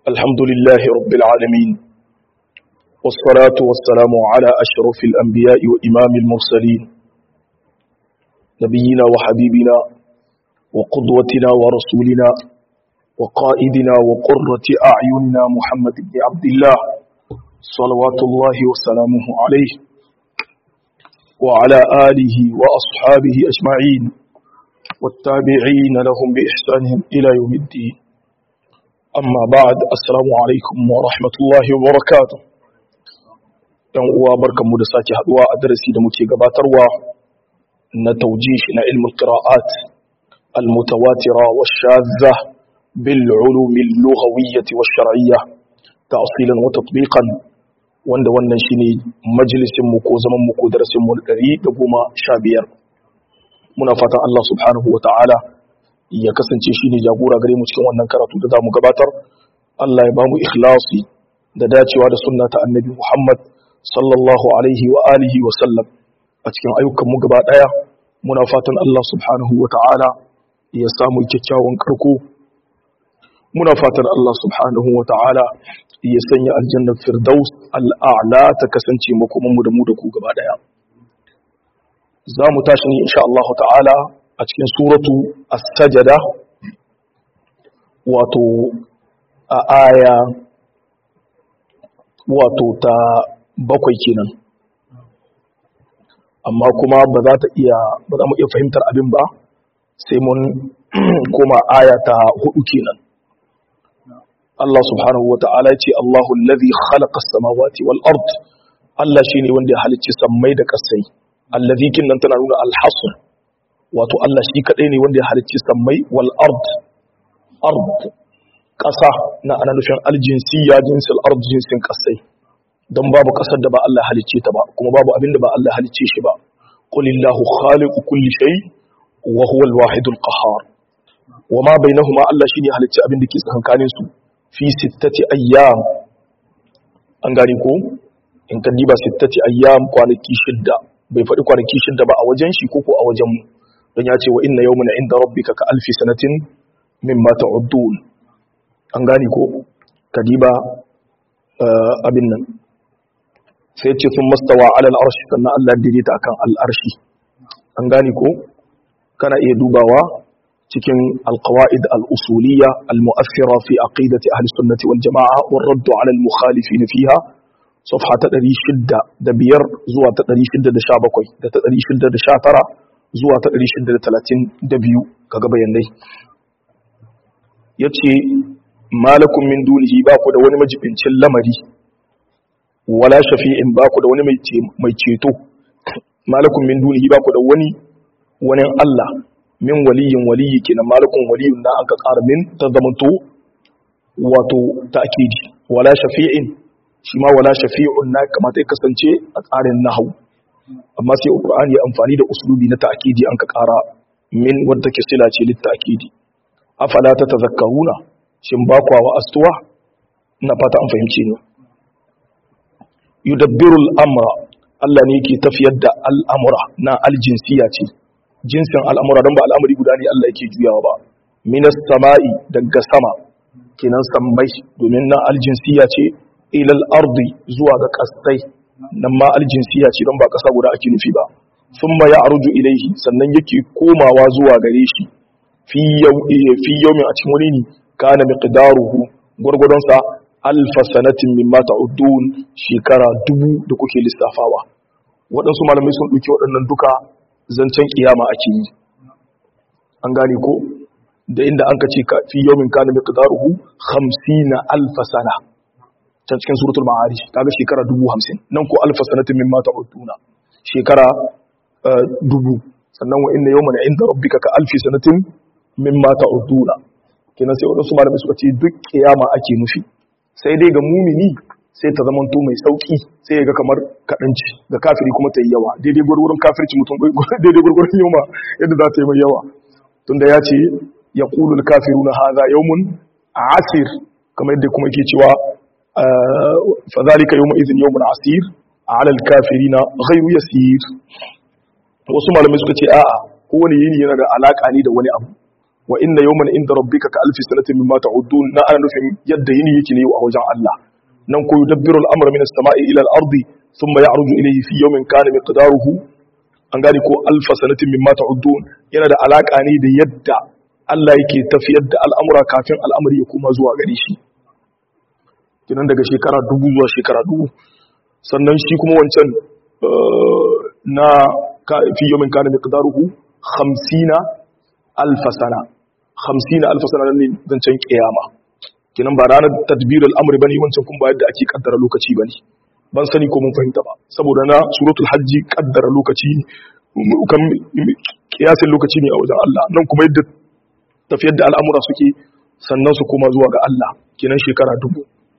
الحمد لله رب العالمين والصلاة والسلام على أشرف الأنبياء وإمام المرسلين نبينا وحبيبنا وقدوتنا ورسولنا وقائدنا وقرة أعيننا محمد بن عبد الله صلوات الله وسلامه عليه وعلى آله وأصحابه أجمعين والتابعين لهم بإحسانهم إلى يوم الدين amma ba'ad assalamu alaikum wa rahmatullahi wa barakatuh yan uwa barkanmu da sake haduwa a darasi da muke gabatarwa na tawjih na ilmul qira'at al mutawatira wa shadha bil ulum al lughawiyyah wa shar'iyyah ta'silan wa tatbiqan wanda wannan shine majalisin mu ko zaman mu ko darasin mu 115 muna fatan Allah subhanahu wa ta'ala ya kasance shi ne jagora gare mu cikin wannan karatu da za mu gabatar Allah ya ba mu ikhlasi da dacewa da sunna ta annabi Muhammad sallallahu alaihi wa alihi wa sallam a cikin ayyukan mu gaba daya muna fatan Allah subhanahu wa ta'ala ya samu kyakkyawan karko muna fatan Allah subhanahu wa ta'ala ya sanya aljannar firdaus al'a'la ta kasance makoman mu da mu da ku gaba daya za mu tashi ne insha Allah ta'ala a cikin suratu as-sajada wato a aya wato ta bakwai kenan amma kuma ba za ta iya ba za mu iya fahimtar abin ba sai mun koma aya ta hudu kenan Allah subhanahu wa ta'ala ya ce Allahu allazi khalaqa as-samawati wal ard Allah shine wanda ya halicci sammai da kasai allazi kin nan tana nuna al-hasr wato Allah shi kaɗai ne wanda ya halicci sammai wal ard ard ƙasa na ana nufin aljinsiya jinsil ard jinsin ƙasai don babu ƙasar da ba Allah halicce ta ba kuma babu abin da ba Allah halicce shi ba qulillahu khaliqu kulli shay wa huwa al-wahid al-qahhar wa ma bainahuma Allah shine halicci abin da ke tsakankanin su fi sittati ayyam an gane ko in ka diba sittati ayyam kwanaki shidda bai faɗi kwanaki shidda ba a wajen shi ko ko a wajen mu don ya ce wa inna yawmin inda rabbika ka alfi sanatin mimma ta'uddun an gani ko kadiba abin nan sai ce sun mastawa ala al'arshi sannan Allah daidaita akan al'arshi an gani ko kana iya dubawa cikin alqawaid al-usuliyya al-mu'athira fi aqidati ahli sunnati wal jama'a war radd ala al-mukhalifin fiha صفحة ta 605 zuwa ta 617 da ta 619 zuwa ta 632 kaga bayanai ya ce malakun min dunihi ba ku da wani majibincin lamari wala shafi'in ba ku da wani mai ceto malakun min dunihi ba ku da wani wani Allah min waliyin waliyi kenan malakun waliyun na aka ƙara min ta zamanto wato ta'kidi wala shafi'in shi ma wala shafi'un na kamata ya kasance a tsarin nahawu amma sai Qur'ani ya amfani da uslubi na ta'kidi an ka ƙara min wadda ke sila ce lit ta'kidi afala tatazakkaruna shin ba kwa wa astuwa ina fata an fahimce ni yudabbiru al-amra Allah ne yake tafiyar da al'amura na aljinsiya ce jinsin al'amura don ba al'amari guda ne Allah yake juyawa ba minas sama'i daga sama kenan sammai domin na aljinsiya ce ilal ardi zuwa ga kastai nan ma aljinsiya ce don ba ƙasa guda ake nufi ba sun ma ya arju ilaihi sannan yake komawa zuwa gare shi fi yaumin a cikin wani ne kana miqdaruhu gwargwadonsa alfa sanatin mimma ta'udun shekara dubu da kuke lissafawa waɗansu malamai sun ɗauki waɗannan duka zancen kiyama ake yi an gane ko da inda an ka ce fi yaumin kana miqdaruhu 50 alfa sana can cikin suratul ma'arij kaga shekara dubu hamsin nan ko alfa sanatin mimma ta'uduna shekara dubu sannan wa inna yawman inda rabbika ka alfi sanatin mimma ta'uduna kenan sai wadansu malamai suka ce duk kiyama ake nufi sai dai ga mumini sai ta zamanto mai sauki sai ya ga kamar kadanci ga kafiri kuma ta yi yawa daidai gurgurun kafirci mutum daidai gurgurun yawa yadda za ta yi mai yawa tunda ya ce yaqulul kafiruna hadha yawmun asir kamar yadda kuma yake cewa فذلك يومئذ يوم عسير على الكافرين غير يسير wasu malamai suka ce a'a kowane yini yana da alaka ne da wani abu wa inna yawman inda rabbika ka alfi sanatin mimma ta'udun na ana nufin yadda yini yake ne a wajen Allah nan ko yudabbiru al-amra min as-sama'i ila al-ardi thumma ya'ruju ilayhi fi yawmin kana miqdaruhu an gane ko alfa sanatin mimma ta'udun yana da alaka ne da yadda Allah yake tafiyar da al'amura kafin al'amari ya koma zuwa gare shi kinan daga shekara dubu zuwa shekara dubu sannan shi kuma wancan na fi yomin kana miqdaruhu 50 alf sana 50 alf sana ne zancen kiyama kinan ba ranar tadbir al'amri bane wancan kun ba yadda ake kaddara lokaci bane ban sani ko mun fahimta ba saboda na suratul hajji kaddara lokaci kan kiyasin lokaci ne a wajen Allah nan kuma yadda tafiyar da al'amura suke sannan su koma zuwa ga Allah kinan shekara dubu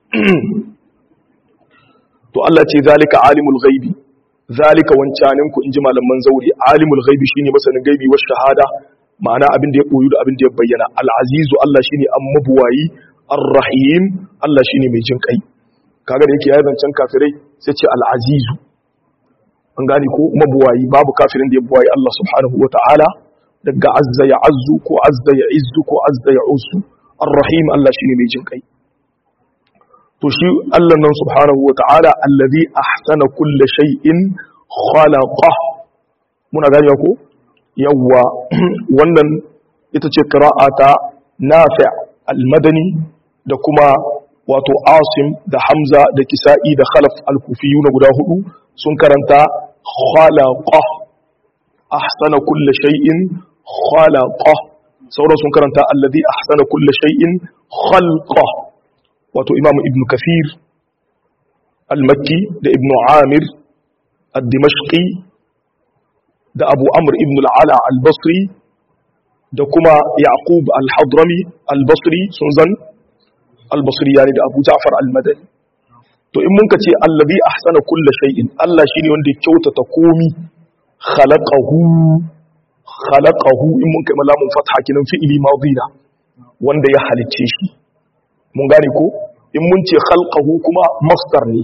to Allah ce zalika alimul ghaibi zalika wancanin ku inji malaman zauri alimul ghaibi shine masanin gaibi wa shahada ma'ana abin da ya koyu da abin da ya bayyana al-azizu Allah shine ammabuwayi ar-rahim Allah shine mai jin kai kaga da yake ya zancen kafirai sai ce al-azizu an gane ko mabuwayi babu kafirin da ya buwayi Allah subhanahu wa ta'ala daga azza ya azzu ko azza ya izzu ko azza ya usu ar-rahim Allah shine mai jin kai to shi Allah nan subhanahu wa ta'ala allazi ahsana kulli shay'in khalaqa muna gani ko yawa wannan ita ce qira'ata nafi' al-madani da kuma wato asim da hamza da kisa'i da khalaf al-kufiyuna guda hudu sun karanta khalaqa ahsana kulli shay'in khalaqa sauran sun karanta allazi ahsana kulli shay'in khalqa wato imamu ibn kafir al-makki da ibn amir al-dimashqi da abu amr ibn al-ala al-basri da kuma yaqub al-hadrami al-basri sun zan al-basri yani da abu ja'far al-madani to in mun ka ce allazi ahsana kulli shay'in Allah shine wanda ya kyautata komi khalaqahu khalaqahu in mun kai malamun fatha kinan fi'ili madina wanda ya halicce shi mun gane ko in mun ce khalqahu kuma masdar ne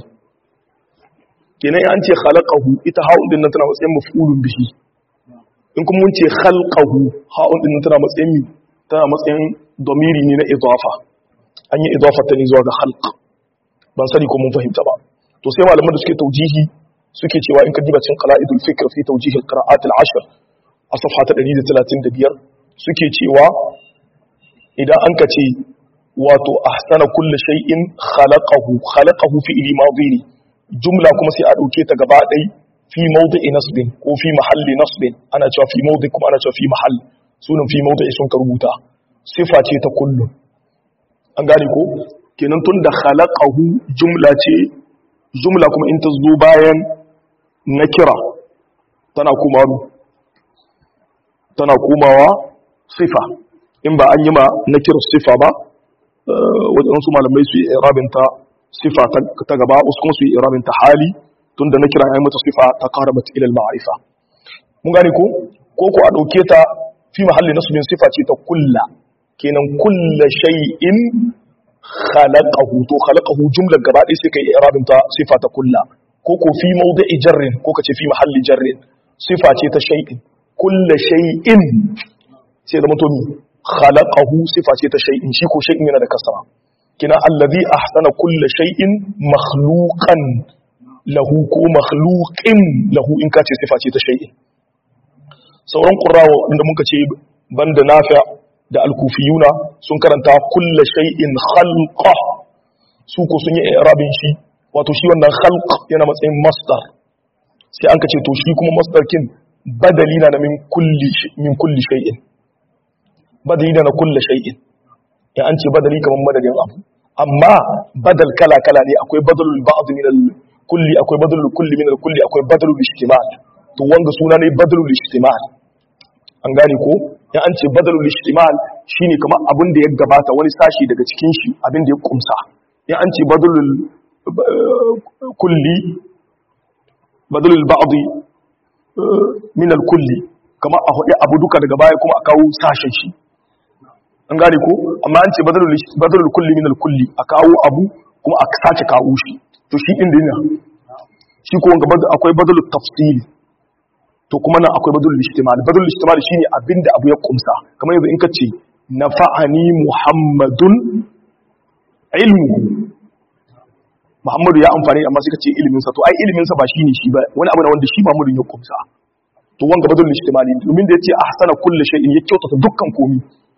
kenan an ce khalaqahu ita ha'un din nan tana matsayin maf'ulun bihi in kuma mun ce khalqahu ha'un din nan tana matsayin tana matsayin domiri ne na idafa an yi idafa ta ne zuwa ga khalq ban sani ko mun fahimta ba to sai malaman da suke taujihi suke cewa in ka diba cin qala'idul fikr fi tawjih al-qira'at al-ashr a safha ta 135 suke cewa idan an ka ce wato ahsana kulli shay'in khalaqahu khalaqahu fi ili madhi jumla kuma sai a dauke ta gaba dai fi mawdi'i nasbin ko fi mahalli nasbin ana cewa fi mawdi kuma ana cewa fi mahall sunan fi mawdi'i sun ka rubuta sifa ce ta kullu an gane ko kenan tun da khalaqahu jumla ce jumla kuma in ta zo bayan nakira tana kuma tana komawa sifa in ba an yi ma nakira sifa ba wajen su malamai su yi irabinta sifa ta gaba wasu kuma su yi irabinta hali tun da na kira ya mata sifa ta kara mata ilal ma'arifa mun gane ko ko ko a ɗauke ta fi mahalli nasu bin sifa ce ta kulla kenan kulla shay'in khalaqahu to khalaqahu jumlar gaba ɗaya sai kai irabinta sifa ta kulla ko ko fi mawdi'i jarrin ko kace fi mahalli jarrin sifa ce ta shay'in kulla shay'in sai da mutum khalaqahu sifa ce ta shay'in shi ko shay'in yana da kasara kina allazi ahsana kulla shay'in makhluqan lahu ko makhluqin lahu in kace sifa ce ta shay'in sauran qurrawa inda muka ce banda nafi' da al-kufiyuna sun karanta kulla shay'in khalqa su ko sun yi i'rabin shi wato shi wannan khalq yana matsayin masdar sai an kace to shi kuma masdar kin badali na min kulli min kulli shay'in badali na kulli shay'in ya an ce badali kaman madadin abu amma badal kala kala ne akwai badalul ba'd min al kulli akwai badalul kulli min al kulli akwai badalul ijtimal to wanga suna ne badalul ijtimal an gane ko ya an ce badalul ijtimal shine kamar abin da ya gabata wani sashi daga cikin shi abin da ya kumsa ya an ce badalul kulli badalul ba'd min al kulli kamar a hudu abu duka daga baya kuma a kawo sashen shi an gane ko amma an ce badalul kulli min al kulli a kawo abu kuma a sace kawo shi to shi din dinna shi ko wanga akwai badalul tafsili to kuma nan akwai badalul ijtimal badalul ijtimal shine abinda abu ya kumsa kamar yanzu in ka ce nafa'ani muhammadun ilmuhu muhammadu ya amfani amma suka ce iliminsa to ai iliminsa ba shi ne shi ba wani abu na wanda shi muhammadu ya kumsa to wanga badal ijtimali domin da yace ahsana kulli shay'in ya kyautata dukkan komi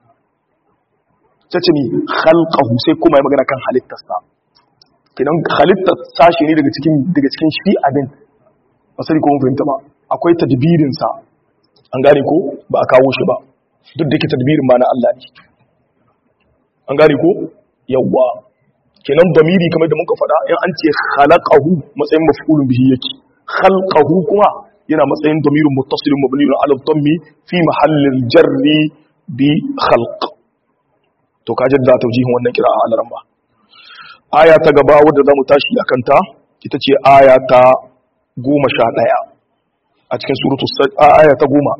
tace ni khalqahu sai kuma ya magana kan halittarsa kidan halittar sashi ne daga cikin daga cikin shi abin ba sai ko mun fahimta ba akwai tadbirin sa an gane ko ba a kawo shi ba duk da ke tadbirin ma na Allah ne an gane ko yawwa kenan damiri kamar da muka faɗa in an ce khalaqahu matsayin maf'ulun bihi yake khalqahu kuma yana matsayin damirin muttasilin mabniun ala dhammi fi mahallil jarri bi khalq to ka jadda taujihin wannan kira a alaran ba aya ta gaba wadda zamu tashi akan ta ita ce aya ta 11 a cikin suratu aya ta 10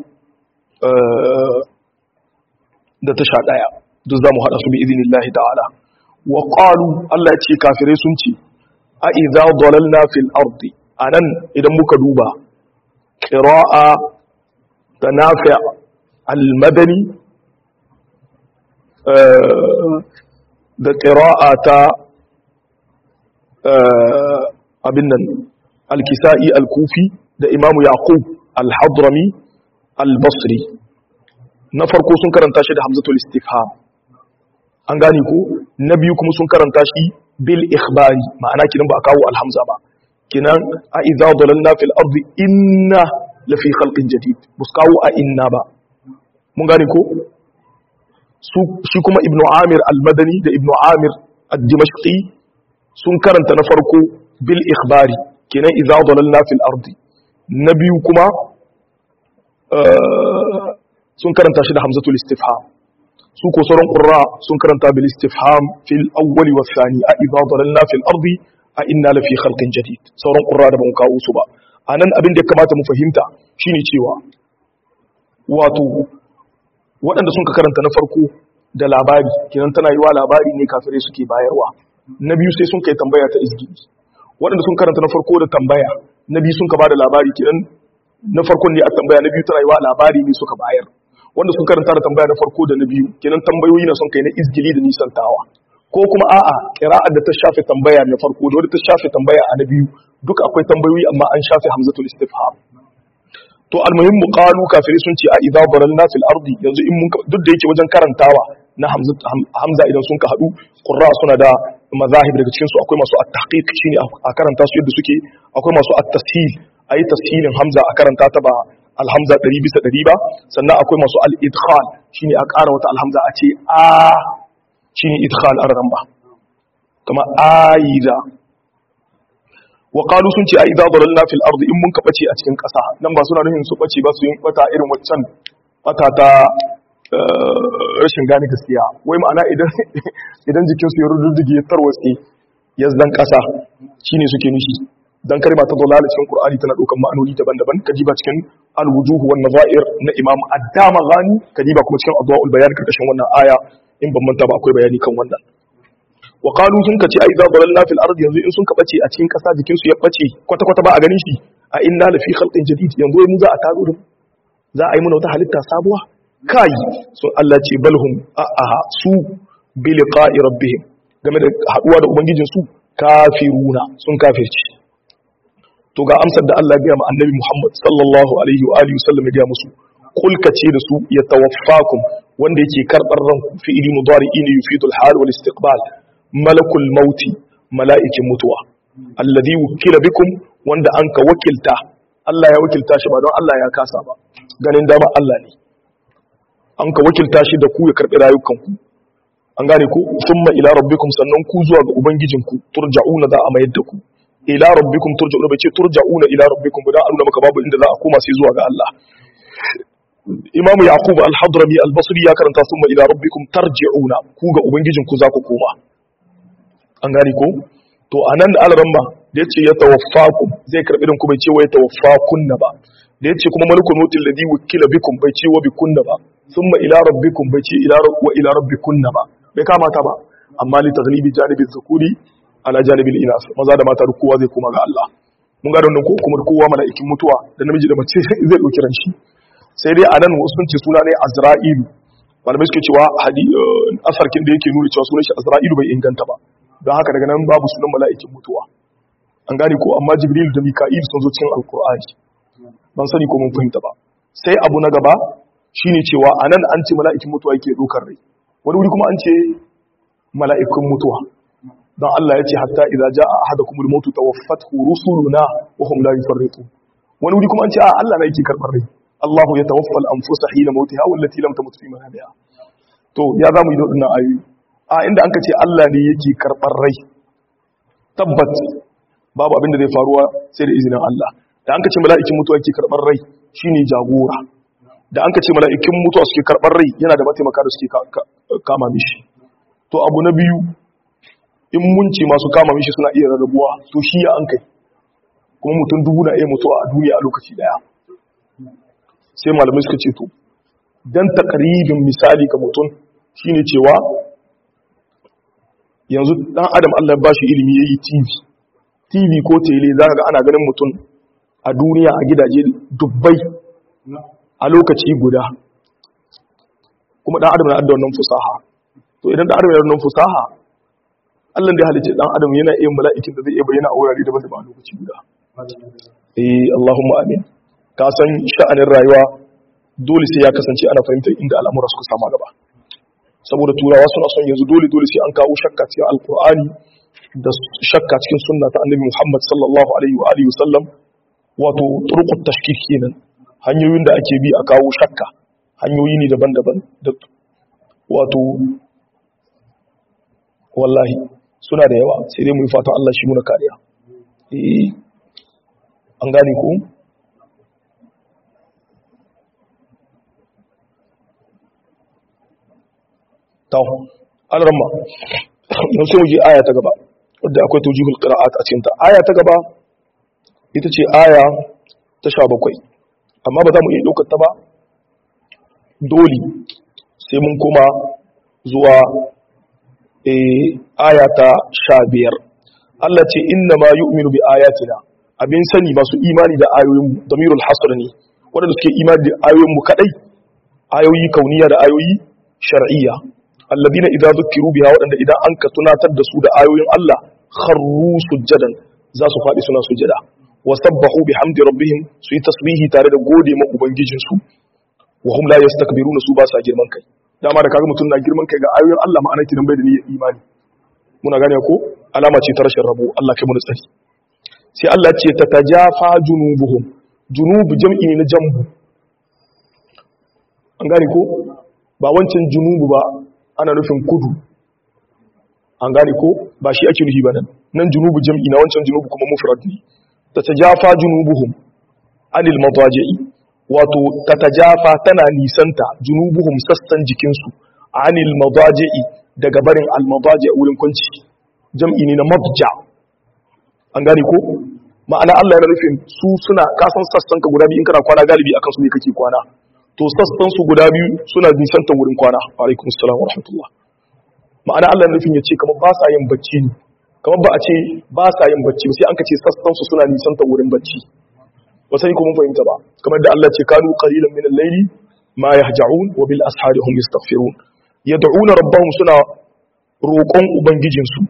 da ta 11 duk zamu hada su bi idinillahi ta'ala wa qalu Allah ya ce kafirai sun ce a idza dalalna fil ardi anan idan muka duba قراءة تنافع المدني da ƙira'a ta abin nan alkisa'i alkufi da imamu yaqub alhadrami albasri na farko sun karanta shi da hamzatul istifham an gane ko na biyu kuma sun karanta shi bil ikhbari ma'ana kinan ba a kawo alhamza ba kinan a idza dalalna fil ardi inna la fi khalqin jadid buskawo a inna ba mun gane ko su shi kuma ibnu amir al-madani da ibnu amir ad-dimashqi sun karanta na farko bil ikhbari kinan idza dalalna fil ardi na biyu kuma sun karanta shi da hamzatul istifham su ko sauran qurra sun karanta bil istifham fil awwali was thani a idza dalalna fil ardi a inna lafi khalqin jadid sauran qurra da ban kawo su ba anan abin da ya kamata mu fahimta shine cewa wato waɗanda sun ka karanta na farko da labari kenan tana yiwa labari ne kafirai suke bayarwa na biyu sai sun kai tambaya ta izgidi waɗanda sun karanta na farko da tambaya na biyu sun ka bada labari kenan na farkon ne a tambaya na biyu tana yiwa labari ne suka bayar wanda sun karanta da tambaya na farko da na biyu kenan tambayoyi na sun kai na izgili da nisantawa ko kuma a'a kira'ar da ta shafe tambaya na farko da wadda ta shafe tambaya a na biyu duka akwai tambayoyi amma an shafe hamzatul istifham to almuhim qalu kafiri sun ce a idza dalalna fil ardi yanzu in mun duk da yake wajen karantawa na hamza idan sun ka hadu qurra suna da mazahib daga cikin su akwai masu at-tahqiq shine a karanta su yadda suke akwai masu at-tashil ayi tashilin hamza a karanta ta ba alhamza 100 bisa 100 ba sannan akwai masu al-idkhal shine a ƙara wata alhamza a ce a shine idkhal araran ba kama aida wa qalu sun ce a idza dalalna fil ardi in mun ka bace a cikin ƙasa nan ba suna nufin su bace ba su yin bata irin waccan bata ta rashin gane gaskiya wai ma'ana idan idan jikin su ya rududdige tarwatse ya zan ƙasa shine suke nufi dan kalma ta dalala cikin qur'ani tana daukan ma'anoni daban-daban kajiba cikin al-wujuh wan nazair na imam ad-damaghani kajiba kuma cikin adwaul bayan karkashin wannan aya in ban manta ba akwai bayani kan wannan wa qalu sun kace ai za dalalna fil ardi yanzu in sun ka bace a cikin kasa jikin su ya bace kwata kwata ba a ganin shi a inna la fi khalqin jadid yanzu mu za a tazo da za a yi mana wata halitta sabuwa kai sun Allah ce balhum a aha su bi liqa'i rabbihim game da haduwa da ubangijin su kafiruna sun kafirci to ga amsar da Allah ya ga annabi Muhammad sallallahu alaihi wa alihi wasallam ya ga musu kul kace da su ya tawaffakum wanda yake karbar ranku fi'ili mudari'in yufidul hal wal istiqbal malakul mauti mala'ikin mutuwa alladhi wukila bikum wanda an ka wakilta Allah ya wakilta shi ba don Allah ya kasa ba ganin dama Allah ne an ka wakilta shi da ku ya karbi rayukanku an gane ku thumma ila rabbikum sannan ku zuwa ga ubangijinku turja'una za a mayar da ku ila rabbikum turja'una bai ce turja'una ila rabbikum ba da an maka babu inda za a koma sai zuwa ga Allah Imam Yaqub al-Hadrami al-Basri ya karanta thumma ila rabbikum tarji'una ku ga ubangijinku za ku koma an gane ko to anan da alaramma da yace ya tawaffakum zai karbi din ku bai ce wa ya tawaffakunna ba da yace kuma malikul mautil ladhi wukila bikum bai ce wa bikunna ba thumma ila rabbikum bai ce ila wa ila rabbikunna ba bai kamata ba amma li taghlibi janibi dhukuri ala janibi inas maza da mata kowa zai koma ga Allah mun ga wannan ko kuma kowa mala'ikin mutuwa da namiji da mace zai dauki ran shi sai dai anan wasu sun ce suna ne azra'ilu malamai suke cewa asarkin da yake nuna cewa sunan shi azra'ilu bai inganta ba don haka daga nan babu sunan mala'ikin mutuwa an gane ko amma jibril da mika'il sun zo cikin alkur'ani ban sani ko mun fahimta ba sai abu na gaba shine cewa anan an ce mala'ikin mutuwa yake dokar rai wani wuri kuma an ce mala'ikun mutuwa don Allah ya ce hatta idza jaa ahadakumul mautu tawaffathu rusuluna wa hum la yufarriqun wani wuri kuma an ce a Allah ne yake karbar rai Allah ya tawaffa al-anfusa hina mautiha wallati lam tamut fi manamiha to ya zamu yi dodin ayoyi a inda an ka ce Allah ne yake karbar rai tabbat babu abin da zai faruwa sai da izinin Allah da an ka ce mala'ikin mutuwa yake karbar rai shine jagora da an ka ce mala'ikin mutuwa suke karbar rai yana da mataimaka da suke kama mishi to abu na biyu in mun ce masu kama mishi suna iya rarrabuwa to shi ya an kai kuma mutum dubu na iya mutuwa a duniya a lokaci daya sai malamai suka ce to dan takaribin misali ga mutum shine cewa yanzu dan adam Allah ba shi ilimi yayi TV TV ko tele zaka ga ana ganin mutum a duniya a gidaje dubbai a lokaci guda kuma dan adam na da wannan fusaha to idan dan adam yana da wannan fusaha Allah da ya halicce dan adam yana iya mala'ikin da zai iya bayyana a wurare daban-daban a lokaci guda eh Allahumma amin ka san sha'anin rayuwa dole sai ya kasance ana fahimtar inda al'amura suka sama gaba saboda turawa suna son yanzu dole dole sai an kawo shakka cikin alkur'ani da shakka cikin sunna ta annabi Muhammad sallallahu alaihi wa alihi wasallam wato turqut tashkik kenan hanyoyin da ake bi a kawo shakka hanyoyi ne daban-daban da wato wallahi suna da yawa sai dai mu yi fatan Allah shi muna kariya eh an gane ku taw alramma yau sai mu je aya ta gaba wadda akwai tujihul qira'at a cikin ta aya ta gaba ita ce aya ta 17 amma ba za mu iya daukar ta ba dole sai mun koma zuwa aya ta 15 Allah ce inna ma yu'minu bi ayatina abin sani masu imani da ayoyin damirul hasr ne wanda suke imani da ayoyin mu kadai ayoyi kauniya da ayoyi shar'iyya alladina idza zukiru biha wadanda idan an ka tunatar da su da ayoyin Allah kharru sujjadan za su fadi suna sujjada wa sabbahu bihamdi rabbihim su yi tasbihi tare da gode ma ubangijin su wa hum la yastakbiruna su ba sa girman kai dama da kaga mutum na girman kai ga ayoyin Allah ma'ana kidan bai da niyyar imani muna gane ko alama ce ta rashin rabo Allah kai mu tsari sai Allah ce ta tajafa junubuhum junub jam'i ne na jambu an gane ko ba wancan junubu ba ana nufin kudu an gane ko ba shi ake nufi ba nan nan junubu jam'i na wancan junubu kuma mufrad ne ta tajafa junubuhum anil madaji'i wato ta tajafa tana nisanta junubuhum sassan jikinsu anil madaji'i daga barin al madaji' wurin kwanci jam'i ne na madja an gane ko ma'ana Allah yana nufin su suna kasan sassan ka guda biyu in kana kwana galibi akan su ne kake kwana to sassan su guda biyu suna nisantar wurin kwana alaikum assalam wa rahmatullah ma'ana Allah nufin ya ce kamar ba sa yin bacci ne kamar ba a ce ba sa yin bacci sai an ka ce sassan su suna nisantar wurin bacci ba sai kuma fahimta ba kamar da Allah ce kanu qalilan min al-layli ma yahja'un wa bil ashari hum yastaghfirun yad'una rabbahum suna roƙon ubangijin su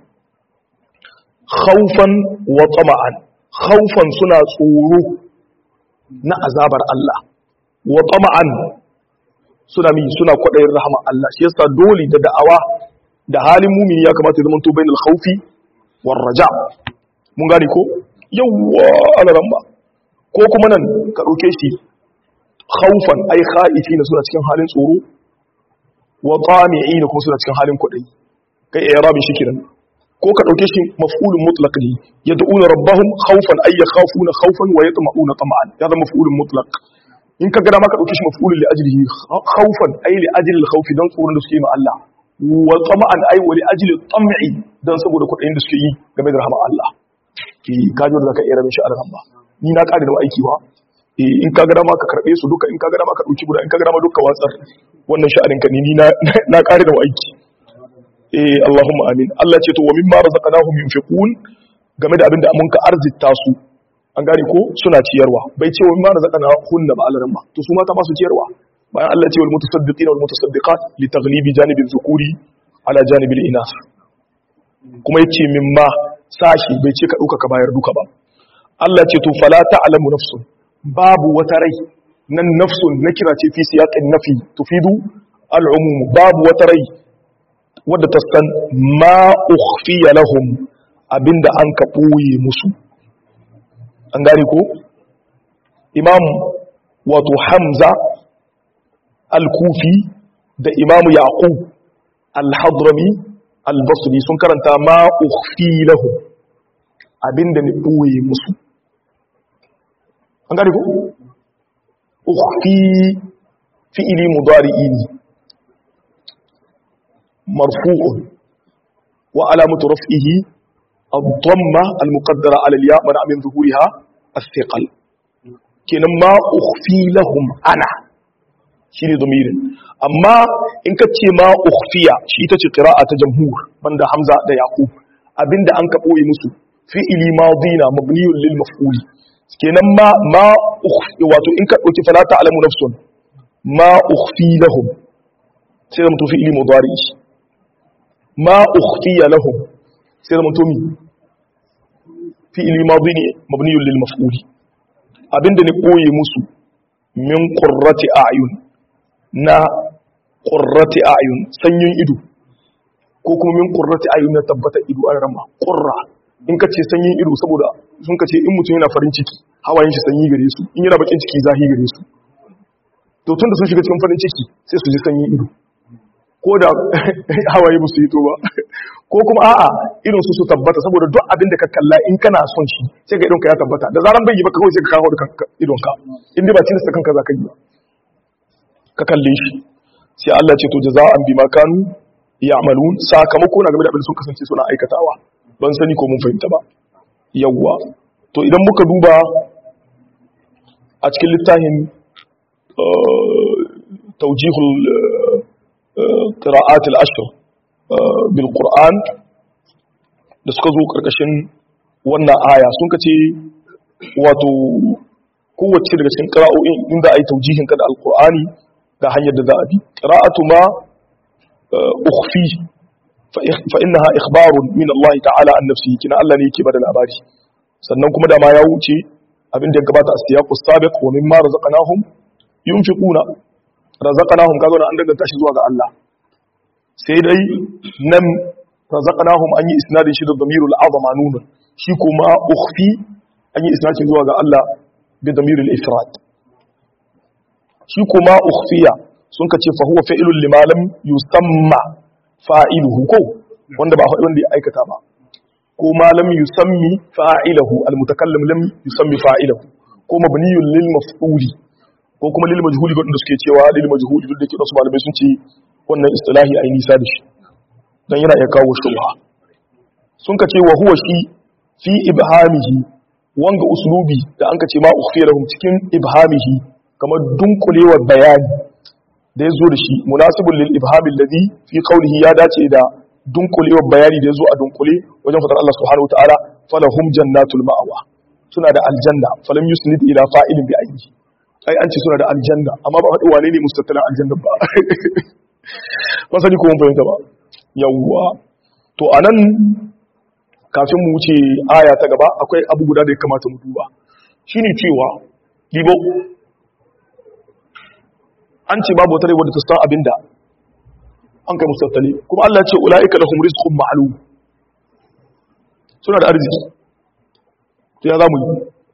khawfan wa tama'an khawfan suna tsoro na azabar Allah wa tama'an suna mi suna kwadayin rahama Allah shi yasa dole da da'awa da halin mumini ya kamata ya zama to bainal khawfi war raja mun gane ko yawwa alaran ba ko kuma nan ka dauke shi khawfan ai khaifina suna cikin halin tsoro wa tami'ina kuma suna cikin halin kwadayi kai i'rabin shi kenan ko ka dauke shi maf'ulun mutlaq ne yad'una rabbahum khawfan ay yakhafuna khawfan wa yatma'una tama'an ya zama maf'ulun mutlaq in ka gada maka dauke shi maf'ulun li ajlihi khawfan ay li ajli al-khawf dan tsoron da suke yi ma Allah wa tama'an ay wa li ajli tam'i dan saboda kudayin da suke yi game da rahama Allah ki ka ji da zaka iya rabin shi a ba ni na kare da aiki ba in ka gada maka karbe su duka in ka gada maka dauki guda in ka gada maka duka watsar wannan sha'anin ka ni na na kare da aiki eh Allahumma amin Allah ce to wa mimma razaqnahum yunfiqun game da abinda mun ka arzita su an gane ko suna ciyarwa bai ce wa mimma razaqnahum da ba alaran ba to su mata ba su ciyarwa bayan Allah ce wal mutasaddiqina wal mutasaddiqat li taghlibi janibi dhukuri ala janibil inas kuma yace mimma sashi bai ce ka dauka ka bayar duka ba Allah ce to fala ta'lamu nafsun babu wata rai nan nafsun na kira ce fi siyaqin nafi tufidu al'umum babu wata rai wadda ta san ma ukhfiya lahum abinda an ka ɓoye musu an gane ko imam wato hamza al-kufi da imamu yaqub al-hadrami al-basri sun karanta ma ukhfi lahum abinda ni ɓoye musu an gane ko ukhfi fi'ili mudari'i ne marfu'un wa alamatu raf'ihi الضمة المقدرة على الياء منع من ظهورها الثقل كنا ما أخفي لهم أنا شيني ضمير أما إن كتشي ما أخفي شيء تتشي قراءة جمهور من ده حمزة ده يعقوب أبين ده أنك أوي مسو في إلي ماضينا مبني للمفعول كنا ما ما أخفي واتو إن كتشي فلا تعلم نفس ما أخفي لهم سيدنا في إلي مضاري ما أخفي لهم sai zama tomi fi'ili madi ne mabniyun lil maf'uli abinda ne koye musu min qurrati a'yun na qurrati a'yun sanyin ido ko kuma min qurrati a'yun na tabbata ido an rama qurra in kace sanyin ido saboda sun kace in mutum yana farin ciki hawayen shi sanyi gare su in yana bakin ciki zahi gare su to tunda sun shiga cikin farin ciki sai su ji sanyin ido ko da hawaye ba su yi to ba ko kuma a'a irin su su tabbata saboda duk abin da ka kalla in kana son shi sai ga idonka ya tabbata da zaran bai yi ba kawai sai ka kawo da idonka in dai ba tilasta kanka za ka yi ba ka kalle shi sai Allah ce to jaza'an bima kanu ya'malun sakamako na game da abin da sun kasance suna aikatawa ban sani ko mun fahimta ba yawwa to idan muka duba a cikin littafin tawjihul qira'at al-ashr bil qur'an da suka zo karkashin wannan aya sun kace wato kowace daga cikin qira'o'in inda ai taujihin ka da al-qur'ani ga hanyar da za a bi qira'atu ma ukhfi fa innaha ikhbarun min Allah ta'ala an nafsihi kina Allah ne yake bada labari sannan kuma da ma ya wuce abin da ya gabata a siyaqus sabiq wa mimma razaqnahum yunfiquna razaqnahum kaga an danganta shi zuwa ga Allah sai dai nan razaqnahum an yi isnadin shi da damirul azama nuna shi kuma ukhfi an yi isnadin zuwa ga Allah bi damirul ifrad shi kuma ukhfiya sun kace fa huwa fa'ilun lima lam yusamma fa'iluhu ko wanda ba wanda ya aikata ba ko ma lam yusammi fa'ilahu almutakallim lam yusammi fa'ilahu ko mabniyun lil maf'uli ko kuma lil majhuli wanda suke cewa lil majhuli duk da ke wasu malamai sun ce wannan istilahi ai nisa da shi dan yana iya kawo shubha sun ka ce wa huwa shi fi ibhamihi wanga uslubi da an ka ce ma ukhfiya lahum cikin ibhamihi kamar dunkulewar bayani da ya zo da shi munasibul lil ibhami alladhi fi qawlihi ya dace da dunkulewar bayani da ya zo a dunkule wajen fadar Allah subhanahu wataala falahum jannatul ma'awa suna da aljanna falam yusnid ila fa'ilin bi ayyi ai an ce suna da aljanna amma ba faɗi wane ne mustattalin aljanna ba ba sani ko mun fahimta ba yawwa to anan kafin mu wuce aya ta gaba akwai abu guda da ya kamata mu duba shine cewa libo an ce babu wata wadda ta san abinda an kai mustattali kuma Allah ya ce ulaika lahum rizqun ma'lum suna da arziki to ya zamu yi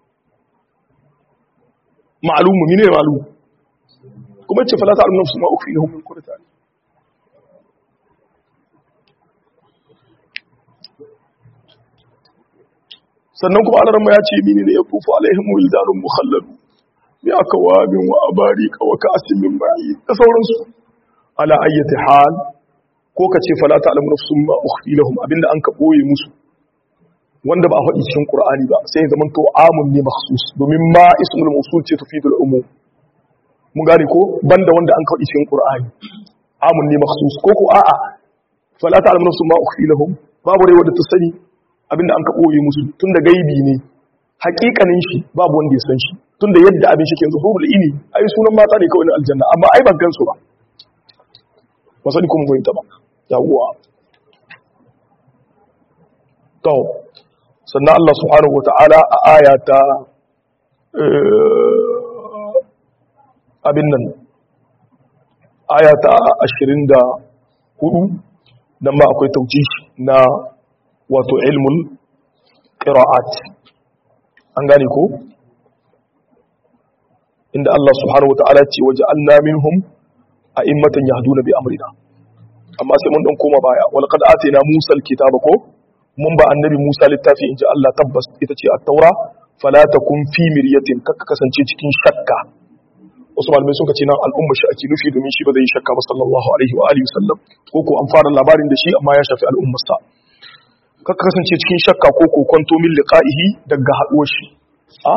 ma'lumu mine ma'lum kuma ce fala ta'lamu nafsu ma ukhfi lahum min qurrati a'yun sannan kuma alarma ya ce mini ne ya kufu alaihim wildanun mukhalladu bi akwabin wa abarika wa ka'sin min ma'i da sauransu ala ayyati hal ko ka ce fala ta'lamu nafsun ma ukhfi lahum abinda an ka boye musu wanda ba a faɗi cikin qur'ani ba sai ya zaman to amun ne makhsus domin ma ismul mawsul ce tufidul umum mun gane ko banda wanda an ka faɗi cikin qur'ani amun ne makhsus ko ko a'a fala ta'lamu nafsun ma ukhfi lahum babu rai wanda ta sani abinda an ka ɓoye musu tun da gaibi ne hakikanin shi babu wanda ya san shi tunda yadda abin shi ke yanzu hurul ini ai sunan mata ne kawai na aljanna amma ai ban gansu ba ba sani kuma goyinta ba yawwa to sannan Allah subhanahu wata'ala a aya ta abin nan aya ta 24 dan ma akwai taujish na wato ilmul qira'at an gane ko inda Allah subhanahu wata'ala ce waje alna minhum a immatan yahduna bi amrina amma sai mun dan koma baya wal qad atina musa alkitaba ko mun ba annabi musa littafi inji Allah tabbas ita ce at-taura fala takun fi miryatin kaka kasance cikin shakka wasu malamai sun ce nan al'umma shi ake nufi domin shi ba zai shakka ba sallallahu alaihi wa alihi wasallam ko ko an fara labarin da shi amma ya shafi al'ummarsa kaka kasance cikin shakka ko ko kwanto min liqa'ihi daga haduwar shi a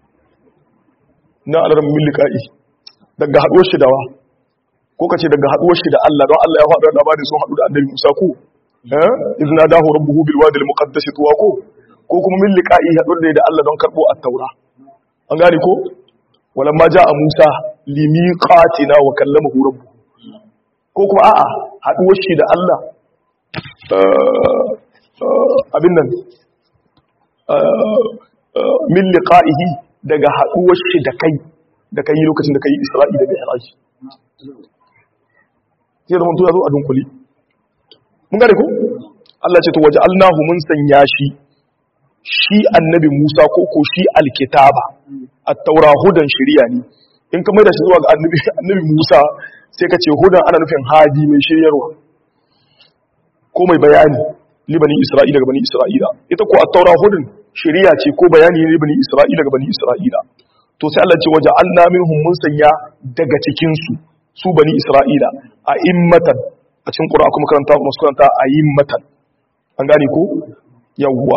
na alaran min liqa'i daga haduwar shi dawa ko kace daga haduwar shi da Allah don Allah ya faɗa labarin sun haɗu da annabi Musa ko eh idna dahu rabbuhu bil wadi al muqaddas tuwa ko ko kuma min liqa'i haɗuwar da Allah don karbo at-taura an gane ko walamma jaa Musa limiqatina wa kallamahu rabbuhu ko kuma a'a haduwar shi da Allah abin nan min liqa'ihi daga haduwar shi da kai da kai lokacin da kai Isra'i da Mi'raj sai da mutu ya zo a dunkuli mun gane ko Allah ce to waja'alnahu mun sanya shi shi annabi Musa ko ko shi alkitaba at-taura hudan shari'a ne in ka mai da shi zuwa ga annabi annabi Musa sai ka ce hudan ana nufin hadi mai shiryarwa ko mai bayani libani Isra'ila ga bani Isra'ila ita ko at-taura hudun shari'a ce ko bayani ne libani Isra'ila ga bani Isra'ila to sai Allah ce waja'alna minhum mun sanya daga cikin su su bani Isra'ila a immatan a cikin Qur'ani kuma karanta kuma karanta a immatan an gane ko yawwa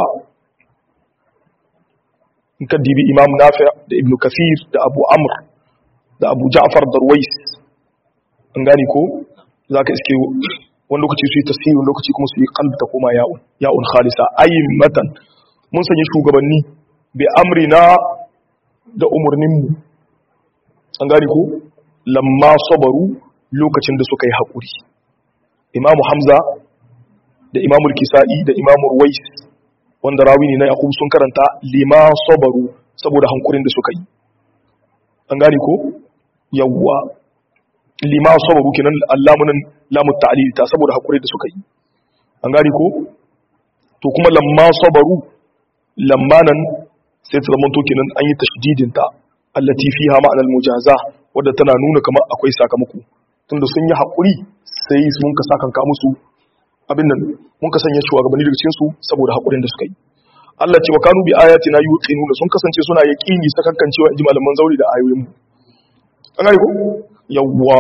in ka dibi imam nafi da ibn kafir da abu amr da abu ja'far darwais an gane ko za ka iske wani lokaci su yi tasiri wani lokaci kuma su yi kalbi ta koma ya'un ya'un khalisa ayin matan mun sanya shugabanni bi amrina da umarninmu an gane ko lamma sabaru lokacin da suka yi haƙuri imamu hamza da imamul kisa'i da imamul ruwais wanda rawi ne na yakub sun karanta lima sabaru saboda hankurin da suka yi an gane ko yawwa lima sabaru kenan allamunan lamut ta'lil ta saboda hankurin da suka yi an gane ko to kuma lamma sabaru lamma nan sai ta zama to kenan an yi tashdidin ta allati fiha ma'anar mujaza wadda tana nuna kamar akwai sakamako tunda sun yi hakuri sai sun ka sakanka musu abin nan mun ka sanya shugabanni daga cikin su saboda hakurin da suka yi Allah ce wa kanu bi ayatina yuqinuna sun kasance suna yaqini sakankan cewa inji malaman zauri da ayoyin mu an gane ko yawwa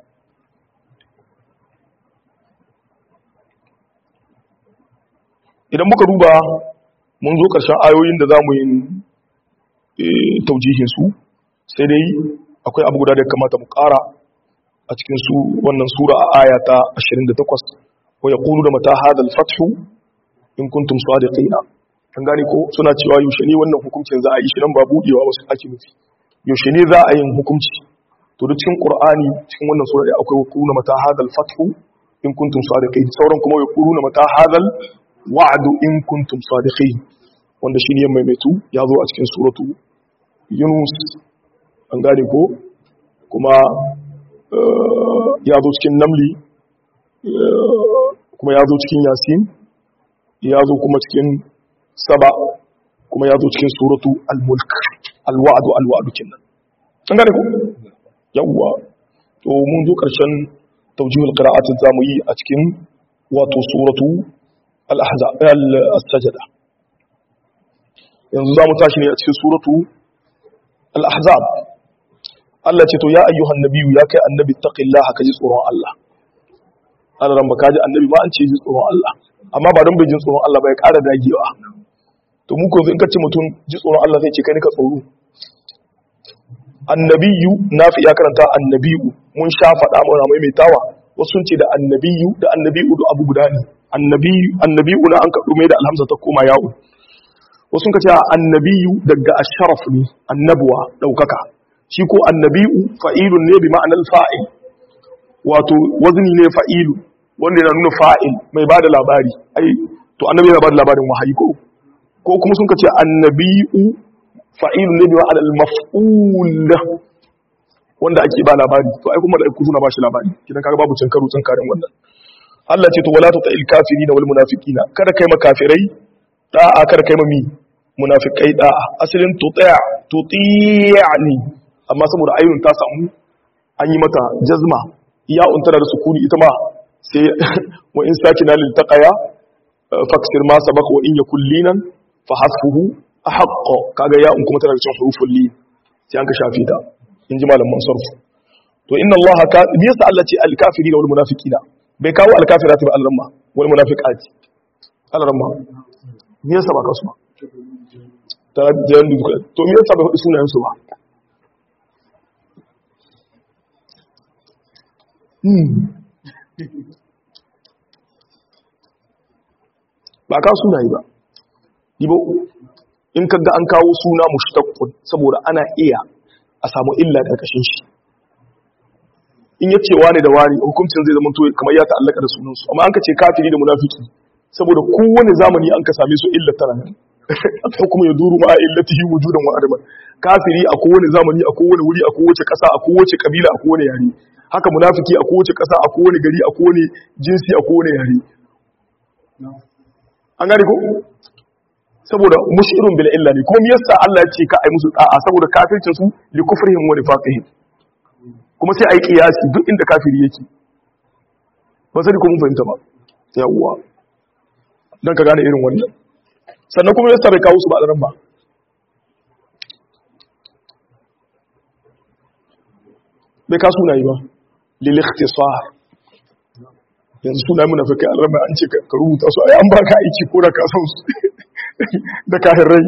idan muka duba mun zo karshen ayoyin da zamu yi taujihin su sai dai akwai abu guda da kamata mu ƙara a cikin su wannan sura a aya ta 28 wa yaqulu da mata hada al-fathu in kuntum sadiqina kan gane ko suna cewa yaushe ne wannan hukuncin za a yi shi nan ba budewa wasu ake nufi yaushe ne za a yin hukunci to da cikin qur'ani cikin wannan sura da akwai yaqulu mata hada al-fathu in kuntum sadiqin sauran kuma yaqulu mata hada wa'du in kuntum sadiqin wanda shine ya maimaitu ya zo a cikin suratu yunus an gane ko kuma ya zo cikin namli kuma ya zo cikin yasin ya zo kuma cikin saba kuma ya zo cikin suratu al-mulk al-wa'du al-wa'du kinnan an gane ko yawwa to mun zo karshen tawjihul qira'at zamu yi a cikin wato suratu al-ahzab al-sajda yanzu zamu tashi ne a cikin suratu al-ahzab Allah ce to ya ayyuhan nabiyyu ya kai annabi taqillaha kaji tsoron Allah ana ran baka ji annabi ma an ce ji tsoron Allah amma ba don bai jin tsoron Allah ba ya ƙara dagewa to mu ko in ka ce mutum ji tsoron Allah sai ce kai ka tsoro annabiyu nafi ya karanta annabiyu mun sha faɗa mana maimaitawa wasu sun ce da annabiyu da annabiyu da abu guda ne annabiyu annabiyu na an kaɗo mai da alhamza ta koma yawo wasu sun ce annabiyu daga asharaf ne annabuwa daukaka shi ko annabiyu fa'ilun ne bi ma'anar fa'il wato wazni ne fa'ilu wanda yana nuna fa'il mai bada labari ai to annabi yana bada labarin wahayi ko ko kuma sun ce annabiyu fa'ilun ne bi ma'anar maf'ul wanda ake ba labari to ai kuma da ku suna ba shi labari kidan kaga babu cin karo cin karin wannan Allah ce to wala ta il kafirina wal munafiqina kada kai makafirai da'a kada kai mami munafikai da'a asalin tuti'a tuti'ani amma saboda ayyun ta samu an yi mata jazma ya untara da sukuni ita ma sai wa in sakina lil taqaya faksir ma sabaq wa in yakul linan fa hasbuhu ahqqo kaga ya un kuma tana da cin huruful lin sai an ka shafe ta in ji malamin sarfu to inna allaha ka me yasa Allah ce al kafirina wal munafiqina bai kawo al kafirati ba al-ramma wal munafiqati al-ramma me yasa ba kasu ba ta jiyan duka to me yasa bai hudu sunayen su ba ba ka sunaye ba dibo in kaga an kawo suna mushtaqqun saboda ana iya a samu illa da kashin shi in yace wani da wani hukuncin zai zama to kamar ya ta'allaka da sunansu amma an ka ce kafiri da munafiki saboda kowane zamani an ka same su illa tana nan aka kuma ya duru ma illatihi wujudan wa adaman kafiri a kowane zamani a kowane wuri a kowace ƙasa a kowace kabila a kowane yare haka munafiki a kowace ƙasa a kowane gari a kowane jinsi a kowane yare an gane ko saboda mushirun bil illa ne kuma yasa Allah ya ce ka ai musu da'a saboda kafircin su li kufrihim wa nifaqihim kuma sai ai kiyasi duk inda kafiri yake ba sai ko mun fahimta ba yawwa dan ka gane irin wannan sannan kuma yasa bai kawo su ba a ran ba bai ka sunayi ba lil ikhtisar yanzu sunayi munafikai alrama an ce ka rubuta su ai an baka aiki ko da ka san su da kayan rai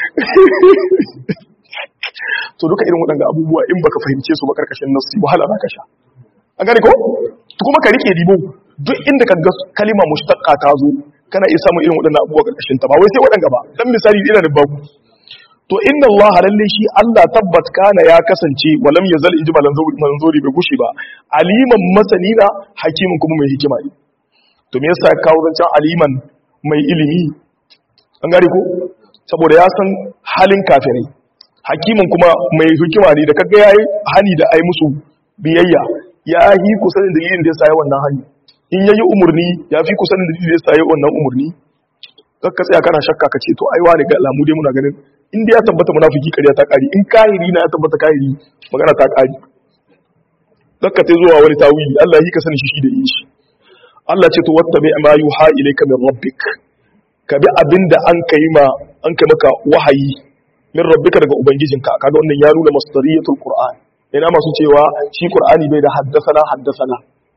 to duka irin waɗanda abubuwa in baka fahimce su ba karkashin nasu wahala za ka sha a gane ko kuma ka rike dibo duk inda ka ga kalima mushtaqqa ta zo kana iya samun irin waɗannan abubuwa karkashin ta ba wai sai waɗanda ba dan misali ina da babu to inna Allah lalle shi Allah tabbat kana ya kasance walam yazal inji manzuri bai gushi ba aliman masanina hakimin kuma mai hikima ne to me yasa kawo zancan aliman mai ilimi an gari ko saboda ya san halin kafirai hakimin kuma mai hikima ne da kaga yayi hani da ai musu biyayya ya yi kusanin da yin da ya sayi wannan hani in yayi umurni ya fi kusanin da ya sayi wannan umurni kakka tsaya kana shakka ka ce to ai wani ga alamu dai muna ganin in dai ya tabbata munafiki kariya ta kari in kahiri na ya tabbata kahiri magana ta kari kakka ta zuwa wani tawili Allah yi ka sani shi shi da yi shi Allah ce to wattabi ma yuha ilayka min rabbik ka bi abin da an kai ma an kai maka wahayi min rabbika daga ubangijinka kaga wannan ya nuna masdariyatul qur'an ina masu cewa shi qur'ani bai da haddasana haddasana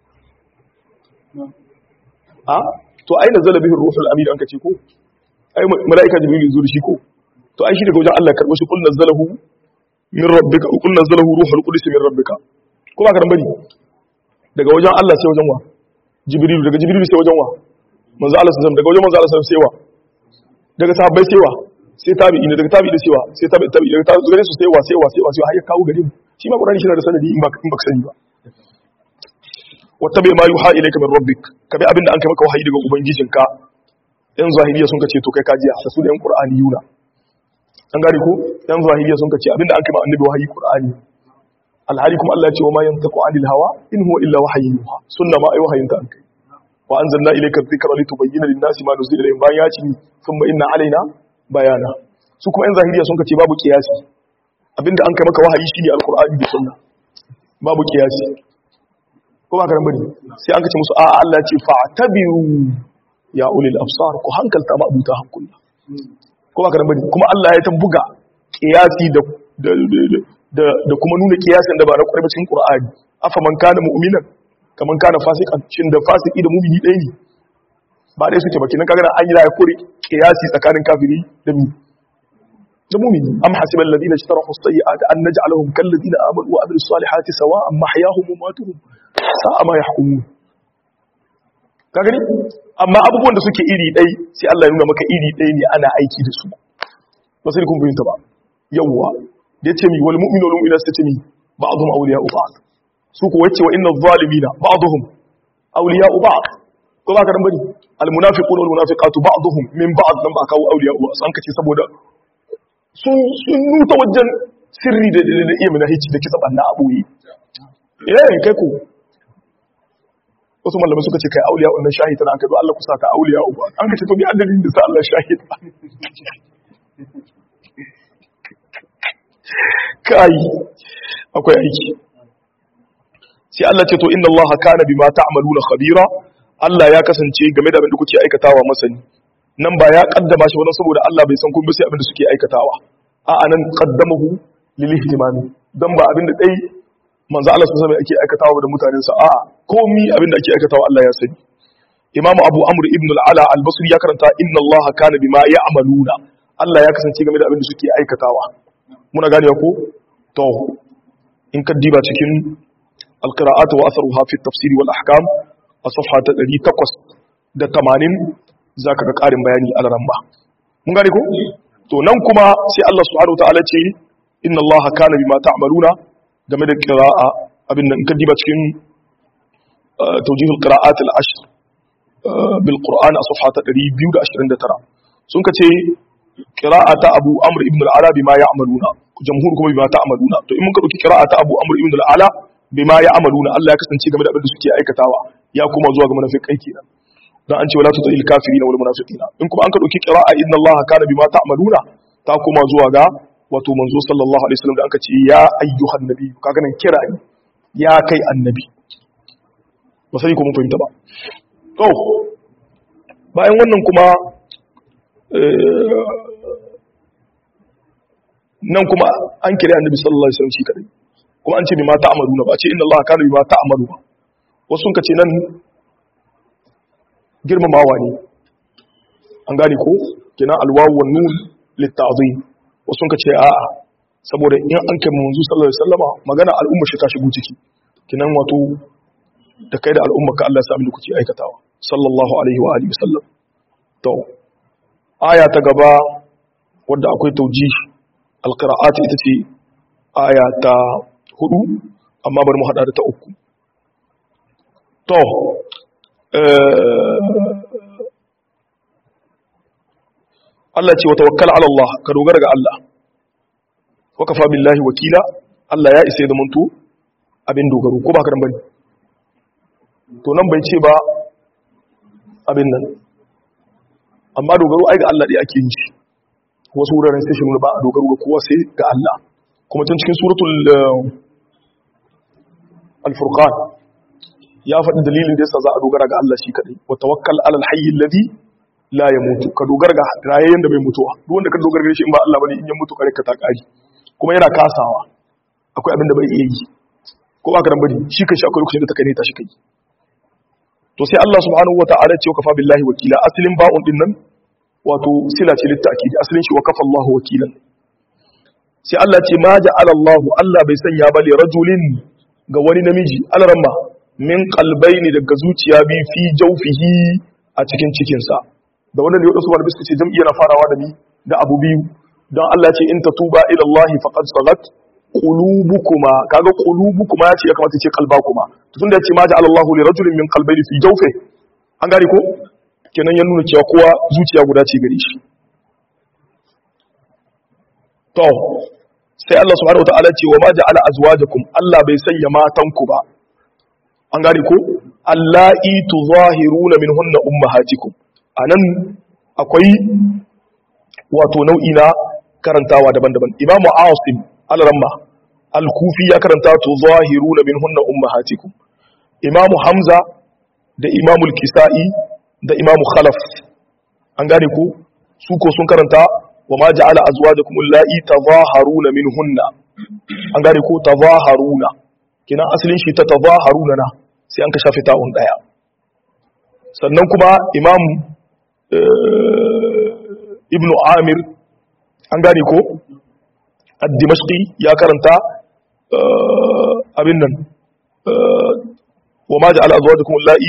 a to ai nazala bihi ruhul amin an kace ko ai malaika jibril zuwa shi ko to ai shi daga wajen Allah karbo shi kul nazalahu min rabbika kul nazalahu ruhul qudus min rabbika ko ba karan bari daga wajen Allah sai wajen wa jibril daga jibril sai wajen wa manzo Allah sallallahu daga wajen manzo Allah sallallahu sai wa daga sahabbai sai wa sai tabi'i daga tabi'i da sai wa sai tabi'i tabi'i daga tabi'i gare su sai wa sai wa sai wa sai har ya kawo gare mu shi ma Qur'ani shi da sanadi in ba in ba sani ba wattabi ma yuha ilayka min rabbik ka bi abinda an kai maka wahayi daga ubangijinka yan zahiriya sun kace to kai kajiya da su da yan Qur'ani yuna an gari ko yan zahiriya sun kace abinda an kai ma annabi wahayi Qur'ani alhali kuma Allah ya ce wa ma yantaku anil hawa in huwa illa wahyun yuha sunna ma ai wahayin ta an kai wa anzalna ilayka dhikra litubayyana lin-nasi ma nuzila ilayhim bayan ya ce thumma inna alaina bayana su kuma yan zahiriya sun kace babu kiyasi abinda an kai maka wahayi shine alqur'ani da sunna babu kiyasi ko ba ka bari sai an kace musu a Allah ce fa'tabiru ya ulil absar ku hankalta ma abuta hankula ko ba ka bari kuma Allah ya buga kiyasi da da da kuma nuna kiyasin da ba na kwarai cikin Qur'ani afa man kana mu'minan kaman kana fasikan shin da fasiki da mu'mini ɗaya ne ba dai suke baki nan kaga an yi da kore kiyasi tsakanin kafiri da mu da mu'mini am hasiba alladhina ishtarahu as-sayyi'ati an naj'alahum kal ladina amanu wa amilus salihati sawa'an mahyahum wa matuhum sa'a ma yahkumun ka gani amma abubuwan da suke iri ɗai sai Allah ya nuna maka iri ɗai ne ana aiki da su ba sai kun fahimta ba yawwa da yace mi wal mu'minu wal mu'minatu tace mi ba'dhum awliya'u ba'd su ko wace wa inna adh-dhalimina ba'dhum awliya'u ba'd ko ba ka dan bari al munafiquna wal munafiqatu ba'dhum min ba'd dan ba kawo awliya'u ba san kace saboda su sun nuta wajen sirri da da iya mana hici da kisa banna aboyi eh kai ko wasu malamai suka ce kai auliya wannan shahid tana kai Allah kusa ka auliya uba an kace to bi adalin da sa Allah shahid kai akwai aiki sai Allah ce to inna Allah kana bima ta'maluna khabira Allah ya kasance game da abin da kuke aikatawa masani nan ba ya kaddama shi wannan saboda Allah bai san kun bi sai abin da suke aikatawa a anan qaddamahu lil ihtimami dan ba abin da dai manzo Allah sun sami ake aikatawa da mutanen sa a komi abin da ake aikatawa Allah ya sani Imam Abu Amr ibn al-Ala al-Basri ya karanta inna Allah kana bima ya'maluna Allah ya kasance game da abin da suke aikatawa muna gane ko to in ka diba cikin al-qira'at wa atharuha fi at-tafsir wal ahkam a safha ta 880 zaka ga karin bayani a ramma mun gane ko to nan kuma sai Allah subhanahu wa ta'ala ce inna Allah kana bima ta'maluna game da qira'a abin nan in ka diba cikin توجيه القراءات العشر بالقرآن أصفحة 229 sun kace qira'ata Abu Amr ibn al-Ala bima ya'maluna jamhur kuma bima ta'maluna to in mun ka dauki qira'ata Abu Amr ibn al-Ala bima ya'maluna Allah ya kasance game da abin da suke aikatawa ya kuma zuwa ga munafikai kenan dan an ce wala tutil kafirin wal munafiqina in kuma an ka dauki qira'a inna Allah kana bima ta'maluna ta kuma zuwa ga wato manzo sallallahu alaihi wasallam da aka ce ya ayyuhan nabi kaga nan kira ne ya kai annabi ba sai ko mun fahimta ba to bayan wannan kuma nan kuma an kira annabi sallallahu alaihi wasallam shi kadai kuma an ce bima ta'maluna ba ce inna Allah kana bima ta'malu ba wasu sun kace nan girmamawa ne an gane ko kina alwawu wan nun litta'zim wasu sun kace a'a saboda in an kai manzo sallallahu alaihi wasallama magana al'umma shi ta shigo ciki kinan wato da kai da al'umma ka Allah ya sami da kuke aikatawa sallallahu alaihi wa alihi wasallam to aya ta gaba wadda akwai tauji alqira'at ita ce aya ta hudu amma bari mu hada da ta uku to Allah ce wa tawakkal ala Allah ka dogara ga Allah wa kafa billahi wakila Allah ya isa ya zamanto abin dogaro ko ba ka dan bane to nan bai ce ba abin nan amma dogaro ai ga Allah dai ake yi wasu wuraren sai shi nuna ba a dogaro ga kowa sai ga Allah kuma tun cikin suratul al-furqan ya faɗi dalilin da yasa za a dogara ga Allah shi kadai wa tawakkal alal hayy alladhi la yamutu ka dogara ga rayayyen da bai mutuwa duk wanda ka dogara ga shi in ba Allah bane in ya mutu kare ka ta kari kuma yana kasawa akwai abin da bai iya yi ko ba ka dan bane shi kai shi akwai lokacin da ta kai ne ta shi kai to sai Allah subhanahu wata'ala ce kafa billahi wakila asalin ba'un din nan wato sila ce litta'kid asalin shi wa kafa Allahu wakilan sai Allah ce ma ja'ala Allah Allah bai sanya ba li rajulin ga wani namiji alramma min qalbayni daga zuciya bi fi jawfihi a cikin cikin sa da wannan ne wadansu malamai suka ce jam'i yana farawa da ni da abu biyu don Allah ce in tatuba ila Allah faqad sagat qulubukuma kaga qulubukuma yace ya kamata ce qalbakuma to tunda yace ma ja Allahu li rajulin min qalbayni fi jawfi an gane ko kenan ya nuna cewa kowa zuciya guda ce gare shi to sai Allah subhanahu wataala ce wa ma ja'ala azwajakum Allah bai sanya matanku ba an gane ko allai tuzahiruna minhunna ummahatikum anan akwai wato nau'i na karantawa daban-daban imamu asim al-ramma al-kufi ya karanta to zahiruna minhunna ummahatikum imamu hamza da imamu al-kisa'i da imamu khalaf an gane ko su ko sun karanta wa ma ja'ala azwajakum allati tazaharuna minhunna an gane ko tazaharuna kina asalin shi ta tazaharuna na sai an ka shafe ta'un daya sannan kuma imam ibnu amir an gane ko ad-dimashqi ya karanta abin nan wa ma ja'ala azwajakum allati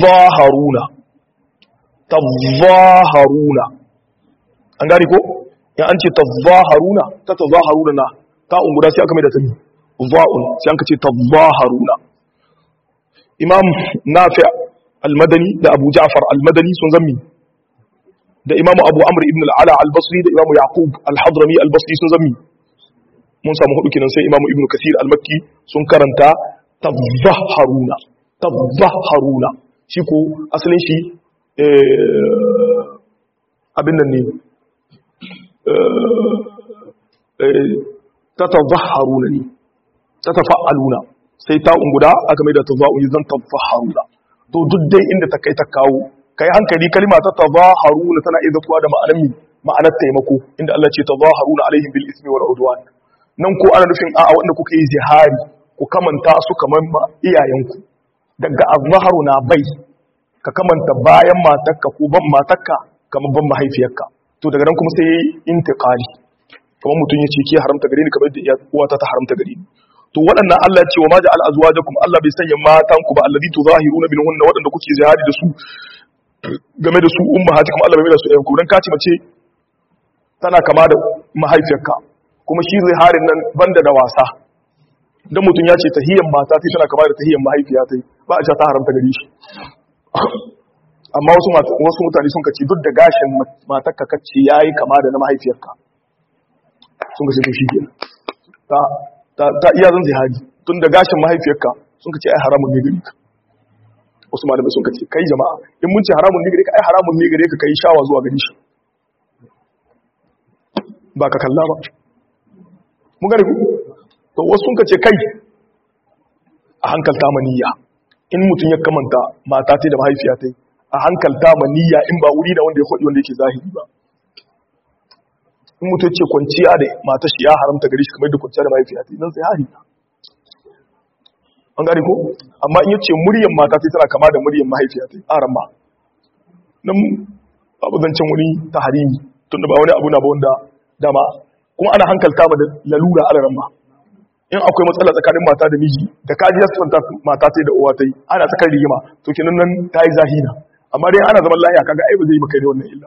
tadhaharuna tadhaharuna an gane ko ya an ce tazaharuna ta tazaharuna na ta unguda sai aka mai da ta mi za'un sai an ka ce tazaharuna imam nafi al-madani da abu ja'far al-madani sun zammi da imam abu amr ibn al-ala al-basri da imam yaqub al-hadrami al-basri sun zammi mun samu hudu kenan sai imam ibn kasir al-makki sun karanta tazaharuna tazaharuna shi ko asalin shi abin nan ne ta tazaharuna ne ta tafa'aluna sai ta unguda aka mai da taza'un zan tazaharuna to duk dai inda ta kai ta kawo kai hankali kalma ta tazaharuna tana iya zakuwa da ma'anar mi ma'anar taimako inda Allah ce tazaharuna alaihim bil ismi wal udwan nan ko ana nufin a'a wanda kuka yi zihari ku kamanta su kamar iyayenku daga azharu na bai ka kamanta bayan matakka ko ban matakka kamar ban mahaifiyarka to daga nan kuma sai yayi intiqali kamar mutum ya ce ke haramta gare ni kamar da uwata ta haramta gare ni to waɗannan Allah ya ce wa ma ja'al azwajakum Allah bai sanya matan ku ba allazi tuzahiruna minhunna waɗanda kuke zihari da su game da su ummahatikum Allah bai mai da su ɗayan ku dan kace mace tana kama da mahaifiyarka kuma shi ziharin nan banda da wasa dan mutum ya ce tahiyyan mata sai tana kama da tahiyyan mahaifiya tai ba a ce ta haramta gare shi amma wasu wasu mutane sun kace duk da gashin matarka kace yayi kama da na mahaifiyarka sun kace to shi kenan ta ta ta iya zan zihari tun da gashin mahaifiyarka sun kace ai haramun ne gare ka wasu malamai sun kace kai jama'a in mun ce haramun ne gare ka ai haramun ne gare ka kai shawa zuwa gare shi ba ka kalla ba mun gane ku to wasu sun kace kai a hankalta maniyya in mutum ya kamanta mata ta da mahaifiya ta a hankalta maniyya in ba wuri da wanda ya kwaɗi wanda yake zahiri ba in mutum ce kwanciya da mata shi ya haramta gari shi kamar da kwanciya da mahaifiya ta nan sai hari an gane ko amma in yace muryan mata ta tana kama da muryan mahaifiya ta aran ma nan babu zancen wani ta harimi tunda ba wani abu na ba wanda dama kuma ana hankalta ma da lalura alaran ma in akwai matsala tsakanin mata da miji da kaji ya sifanta mata ta da uwa ta yi ana tsakar rigima to kenan nan ta yi zahina amma dai ana zaman lahiya kaga ai ba zai yi maka da wannan illa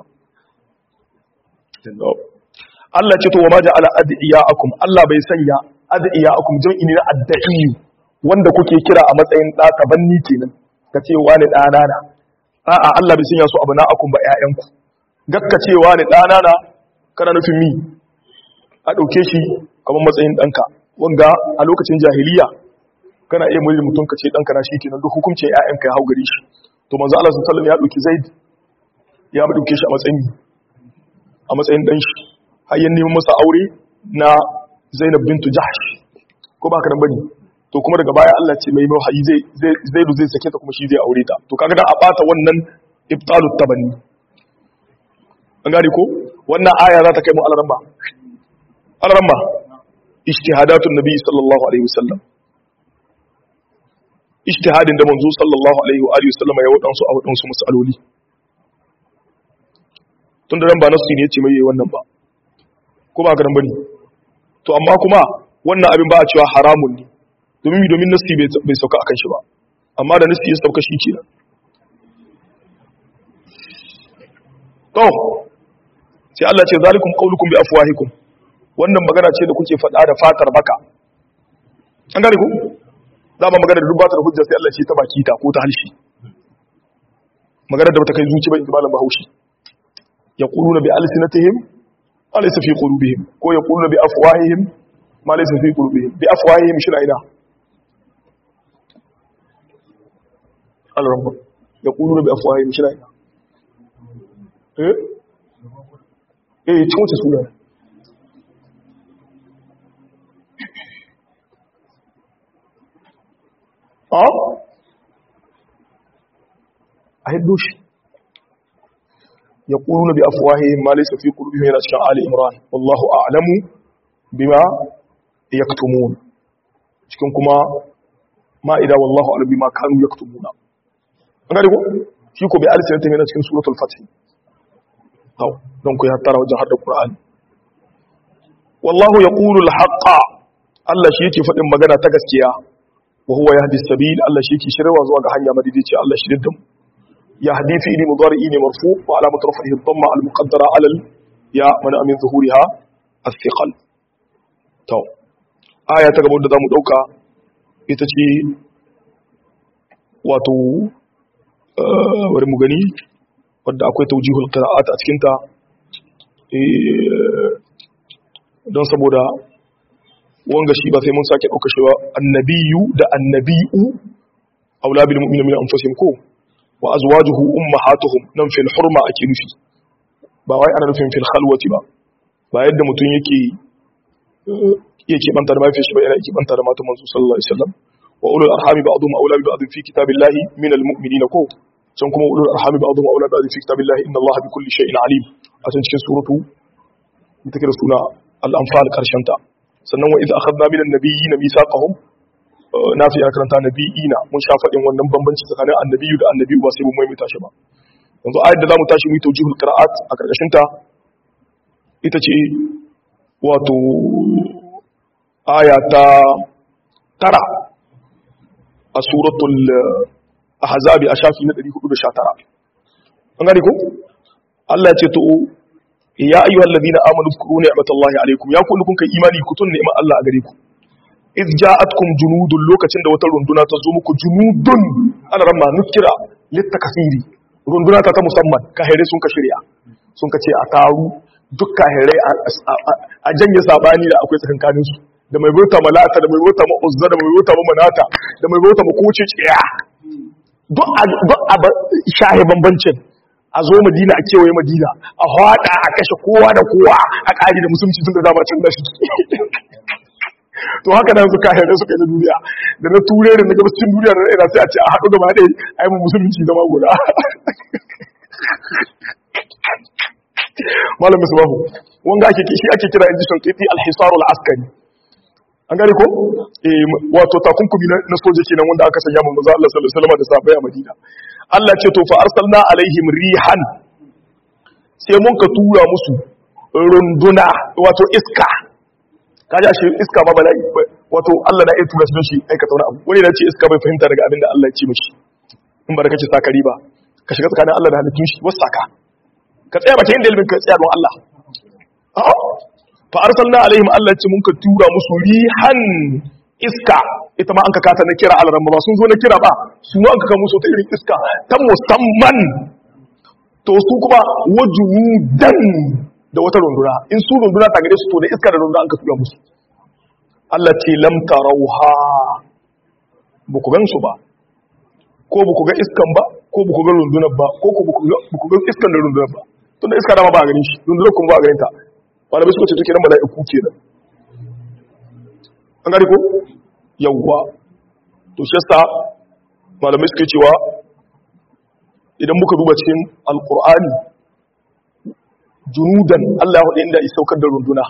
Allah ce to wa ma ja'ala adiyakum Allah bai sanya adiyakum jam'i ne na adda'i wanda kuke kira a matsayin da tabanni kenan ka ce wani dana na a'a Allah bai sanya su abna'akum ba ƴaƴanku gakka ce wani dana na kana nufin mi a dauke shi kamar matsayin danka wanga a lokacin jahiliya kana iya mulki mutum ka ce danka na shi kenan duk hukuncin ƴaƴanka ya hau gari shi to manzo Allah sallallahu alaihi wasallam ya dauki Zaid ya dauke shi a matsayin a matsayin dan shi har yan neman masa aure na Zainab bintu Jahsh ko ba ka dan bane to kuma daga baya Allah ce mai wahayi zai zai Zaidu zai sake ta kuma shi zai aure ta to kaga dan a bata wannan ibtalut tabanni an gane ko wannan aya za ta kai mu alaramma alaramma ijtihadatun nabi sallallahu alaihi wasallam ijtihadin da manzo sallallahu alaihi wa alihi wasallam ya wadansu a wadansu masaloli tun da ran ba nasu ne yace mai yayi wannan ba ko ba garan bane to amma kuma wannan abin ba a cewa haramun ne domin mi domin nasi bai sauka akan shi ba amma da nasi ya sauka shi kenan to sai Allah ce zalikum qaulukum bi afwahikum wannan magana ce da kuke faɗa da fatar baka an gane ku za ba magana da dubbatar hujja sai Allah ce ta baki ta ko ta halshi magana da bata kai zuci ba malam bahaushe yaquluna bi alsinatihim ma laysa fi qulubihim ko yaquluna bi afwahihim ma laysa fi qulubihim bi afwahihim shi ina al-rabb yaquluna bi afwahihim shi ina eh eh cin wuce suna a a hiddo shi ya ƙuru na bi afuwahi ma laisa fi ƙuru yana cikin ali imran wallahu a'lamu bima yaktumun cikin kuma ma'ida wallahu a'lamu bima kanu yaktumuna an gane ko shi ko bi alisin yana cikin suratul fatih hau don ku ya tara wajen haɗa ƙura'ani wallahu ya ƙuru al-haƙa Allah shi yake faɗin magana ta gaskiya wa huwa yahdi sabil Allah shi yake shirwa zuwa ga hanya madidici Allah shi diddin yahdi fi ilmi mudari ne marfu wa alamat rafihi dhamma al-muqaddara ala ya mana amin zuhuriha as-siqal to aya ta gaba da zamu dauka ita ce wato bari mu gani wadda akwai taujihul qira'at a cikin ta don saboda wanga shi ba sai mun sake dauka shi ba annabiyu da annabi'u aula bil mu'minina min anfusihim ko wa azwajuhu ummahatuhum nan fil hurma ake nufi ba wai ana nufin fil khalwati ba ba yadda mutum yake yake banta da mafi shi ba yana yake banta da matan manzo sallallahu alaihi wasallam wa ulul arhami ba'dhum awla bi ba'd fi kitabillahi min al mu'minina ko can kuma ulul arhami ba'dhum awla bi ba'd fi kitabillahi inna allaha bi kulli shay'in alim a cikin suratu ita kira suna al-anfal karshen ta sannan wa idza akhadna min an-nabiyyin mithaqahum na fi karanta nabiyina mun sha faɗin wannan bambanci tsakanin annabiyu da annabiyu ba sai mun maimaita shi ba yanzu ayat da zamu tashi mu tawjihul qira'at a karkashin ta ita ce wato aya ta tara a suratul ahzab a shafi na 419 an gane ko Allah ya ce to ya ayyuhal ladina amanu zkuru ni'matallahi alaykum ya kullu kun kai imani ku tun ni'mat Allah a gare ku iz ja'atkum junudun lokacin da wata runduna ta zo muku junudun ana ramma nukira litakasiri runduna ta ta musamman kahere sun ka shirya sun ka ce a taru duk kahere a janye sabani da akwai tsakankanin su da mai bauta malata da mai bauta ma uzza da mai bauta ma manata da mai bauta ma koce tsiya duk a shahe bambancin a zo madina a kewaye madina a hada a kashe kowa da kowa a ƙari da musulunci sun da dama can da shi to haka nan suka haifar suka yi na duniya da na ture da na gabacin duniya da ina sai a ce a haɗu gaba ɗaya a yi musulunci zama guda malam misbahu wanga ake shi ake kira inji shankiti alhisarul askari an gane ko eh wato takunkumi na soja kenan wanda aka sanya manzo Allah sallallahu alaihi wasallam da sahabbai a Madina Allah ce to fa arsalna alaihim rihan sai mun ka tura musu runduna wato iska kaji ashe iska ba bala'i wato Allah na iya tura shi don shi aikata wani abu wani da ce iska bai fahimta daga abin da Allah ya ce mishi in ba da kake sakari ba ka shiga tsakanin Allah da halittun shi wasu saka ka tsaya bakin inda ilimin ka tsaya don Allah a'a fa arsalna alaihim Allah ya ce mun ka tura musu rihan iska ita ma an ka kata na kira alaran ba sun zo na kira ba su an ka musu ta irin iska ta musamman to su kuma wajudan da wata runduna in su runduna ta gare su to da iska da runduna an ka tura musu Allah ce lam tarauha ba ku gansu ba ko ba ku ga iskan ba ko ba ku ga rundunar ba ko ba ku ga iskan da rundunar ba tun da iska dama ba a ganin shi rundunar kuma ba a ganin ta wanda bai suka ce take nan mala'iku kenan an gari ko yawwa to shi yasa malamai suka cewa idan muka duba cikin alqur'ani junudan Allah ya hudu inda ya saukar da runduna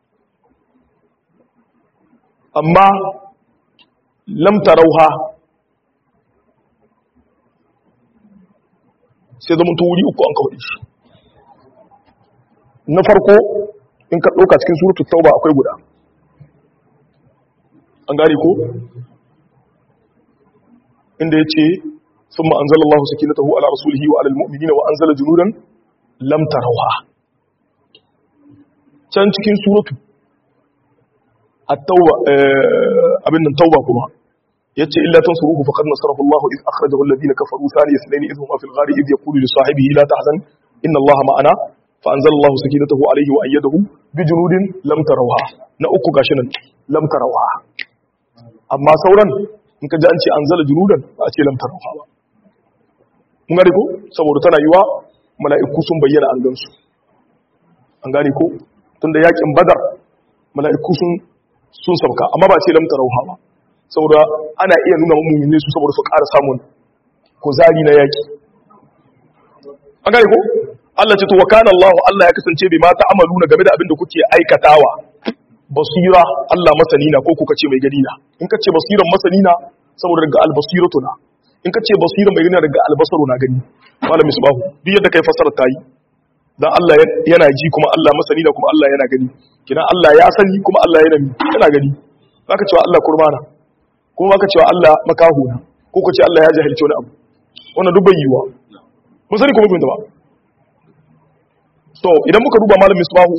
amma lam tarauha sai zama to wuri uku an kawai shi na farko in ka ɗauka cikin suratul tauba akwai guda an gari ko inda ya ce sun ma'anzala Allah sakinatahu ala rasulihi wa alal mu'minina wa anzala junudan lam tarauha can cikin suratu at-tauba abin nan tauba kuma yace illa tansuruhu faqad nasarahu Allah iz akhrajahu alladhina kafaru thaniya ithnain idh huma fil ghari idh yaqulu li sahibihi la tahzan inna Allah ma'ana fa anzala Allah sakinatahu alayhi wa ayyadahu bi junudin lam tarawha na uku gashi nan lam tarawha amma sauran in ka ji an ce anzala junudan ba a ce lam tarawha ba mun gane ko saboda tana yiwa mala'iku sun bayyana an gansu an gane ko tunda yakin badar mala'iku sun sun sauka amma ba ce lam tarawha ba saboda ana iya nuna mummune su saboda su ƙara samun kuzari na yaki an gane ko Allah ce to wa kana Allah Allah ya kasance bai mata amaluna game da abin da kuke aikatawa basira Allah masani na ko kuka ce mai gani na in ka ce basiran masani na saboda daga albasiratu na in ka ce basiran mai gani daga albasaru na gani malam misbahu duk yadda kai fasara ta yi dan Allah yana ji kuma Allah masani na kuma Allah yana gani kina Allah ya sani kuma Allah yana yana gani baka cewa Allah kurmana kuma baka cewa Allah makahu na ko ka ce Allah ya jahilci wani abu wannan duk bai yiwa mun sani kuma bin da ba to idan muka duba malam misbahu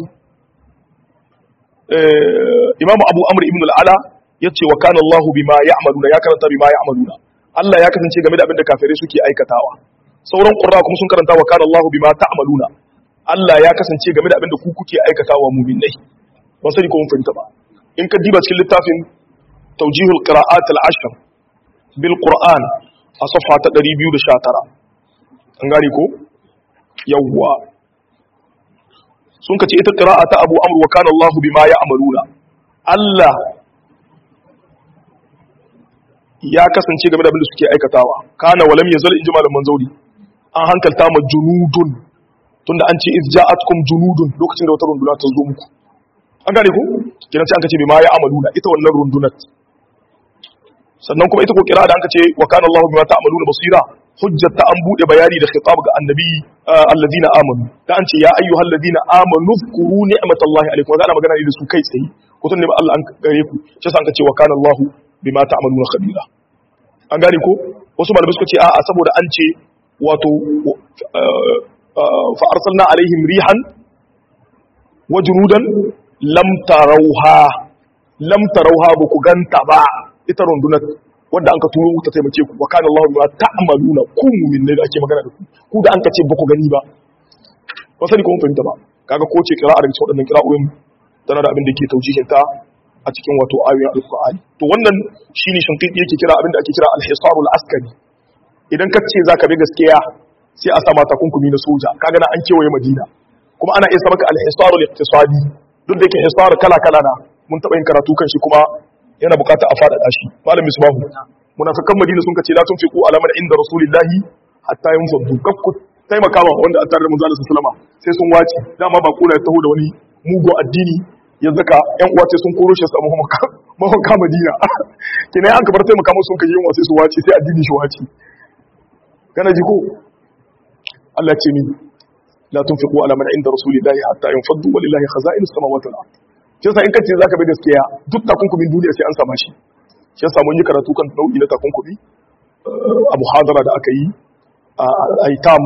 imam abu amr ibn al-ala yace wa kana allah bima ya'maluna ya karanta bima ya'maluna Allah ya kasance game da abin da kafirai suke aikatawa sauran qurra kuma sun karanta wa kana allah bima ta'maluna Allah ya kasance game da abin da ku kuke aikatawa mu'minai ba sai ko mun fahimta ba in ka diba cikin littafin tawjihul qira'at al-ashr bil qur'an a safha ta 219 an gane ko yawwa sun kace ita qira'a ta Abu Amr wa kana Allahu bima ya'maluna Allah ya kasance game da abin da suke aikatawa kana walam yazal inji malaman zauri an hankalta ma junudun tunda an ce iz ja'atkum junudun lokacin da wata runduna ta zo muku an gane ku kenan sai an kace bima ya'maluna ita wannan rundunar sannan kuma ita ko kira da an kace wa kana Allahu bima ta'maluna basira hujjata an bude bayani da khitab ga annabi alladina amanu da an ce ya ayyuhal ladina amanu zkuru ni'matallahi alaikum wa ana magana ne da su kai tsaye ko tun ne ba Allah an gare ku shi yasa an kace wa kana Allahu bima ta'maluna khabira an gane ko wasu malamai suka ce a'a saboda an ce wato fa arsalna alaihim rihan wa junudan lam tarawha lam tarawha ba ku ganta ba ita rundunar wanda an ka turo ta taimake ku wa kana Allahu bima ta'maluna ku mu'min ne da ake magana da ku ku da an ka ce ba ku gani ba ba sani ko mun fahimta ba kaga ko ce qira'a daga cikin wadannan qira'o'in tana da abin da ke taujihin ta a cikin wato ayoyin alqur'ani to wannan shine shinqiti yake kira abin da ake kira al-hisarul askari idan ka ce zaka bi gaskiya sai a sama takunkumi na soja kaga na an kewaye madina kuma ana iya sa maka al-hisarul iqtisadi duk da yake hisar kala kala na mun taba yin karatu kan shi kuma yana bukata a faɗaɗa shi malam misbahu munafikan madina sun kace la tunfiqu ala man inda rasulillahi hatta yunfadu kakku taimaka ma wanda a tare da manzo sallallahu sallama sai sun wace dama ba kula ya taho da wani mugu addini ya zaka yan uwa sai sun koro shi samu mahauka madina kina an kabar taimaka musu sun kaje yin sai su wace sai addini shi wace kana ji ko Allah ce min la tunfiqu ala man inda rasulillahi hatta yunfadu walillahi khaza'inus samawati wal ardh shi yasa in ka ce zaka bi gaskiya duk takunkumin duniya sai an sama shi shi yasa mun yi karatu kan nau'i na takunkumi a muhadara da aka yi a aitam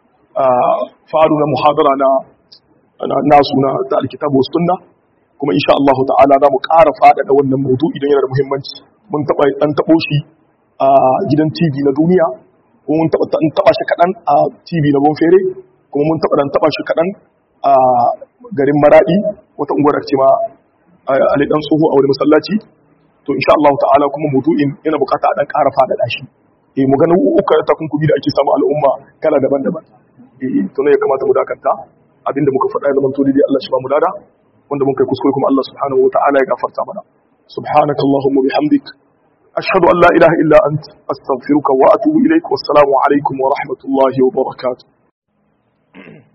faru na muhadara na nasu na ta alkitabu wa sunna kuma insha Allah ta'ala za mu ƙara faɗaɗa wannan maudu idan yana da muhimmanci mun taɓa ɗan taɓo shi a gidan TV na duniya kuma mun taɓa taɓa shi kaɗan a TV na Bonfere kuma mun taɓa ɗan taɓa shi kaɗan a garin Maraɗi wata unguwar ce ma Ali dan tsoho a wani masallaci to insha Allah ta'ala kuma mudu'in yana bukata a dan ƙara faɗaɗa shi eh mu ganin uku ta kunkumi da ake samu al'umma kala daban-daban eh to ne ya kamata mu dakanta abinda muka faɗa ya zama to dai Allah shi ba mu dada wanda mun kai kuskure kuma Allah subhanahu wa ta'ala ya gafarta mana subhanaka allahumma bihamdik ashhadu an la ilaha illa ant astaghfiruka wa atubu ilaik wassalamu alaikum wa rahmatullahi wa barakatuh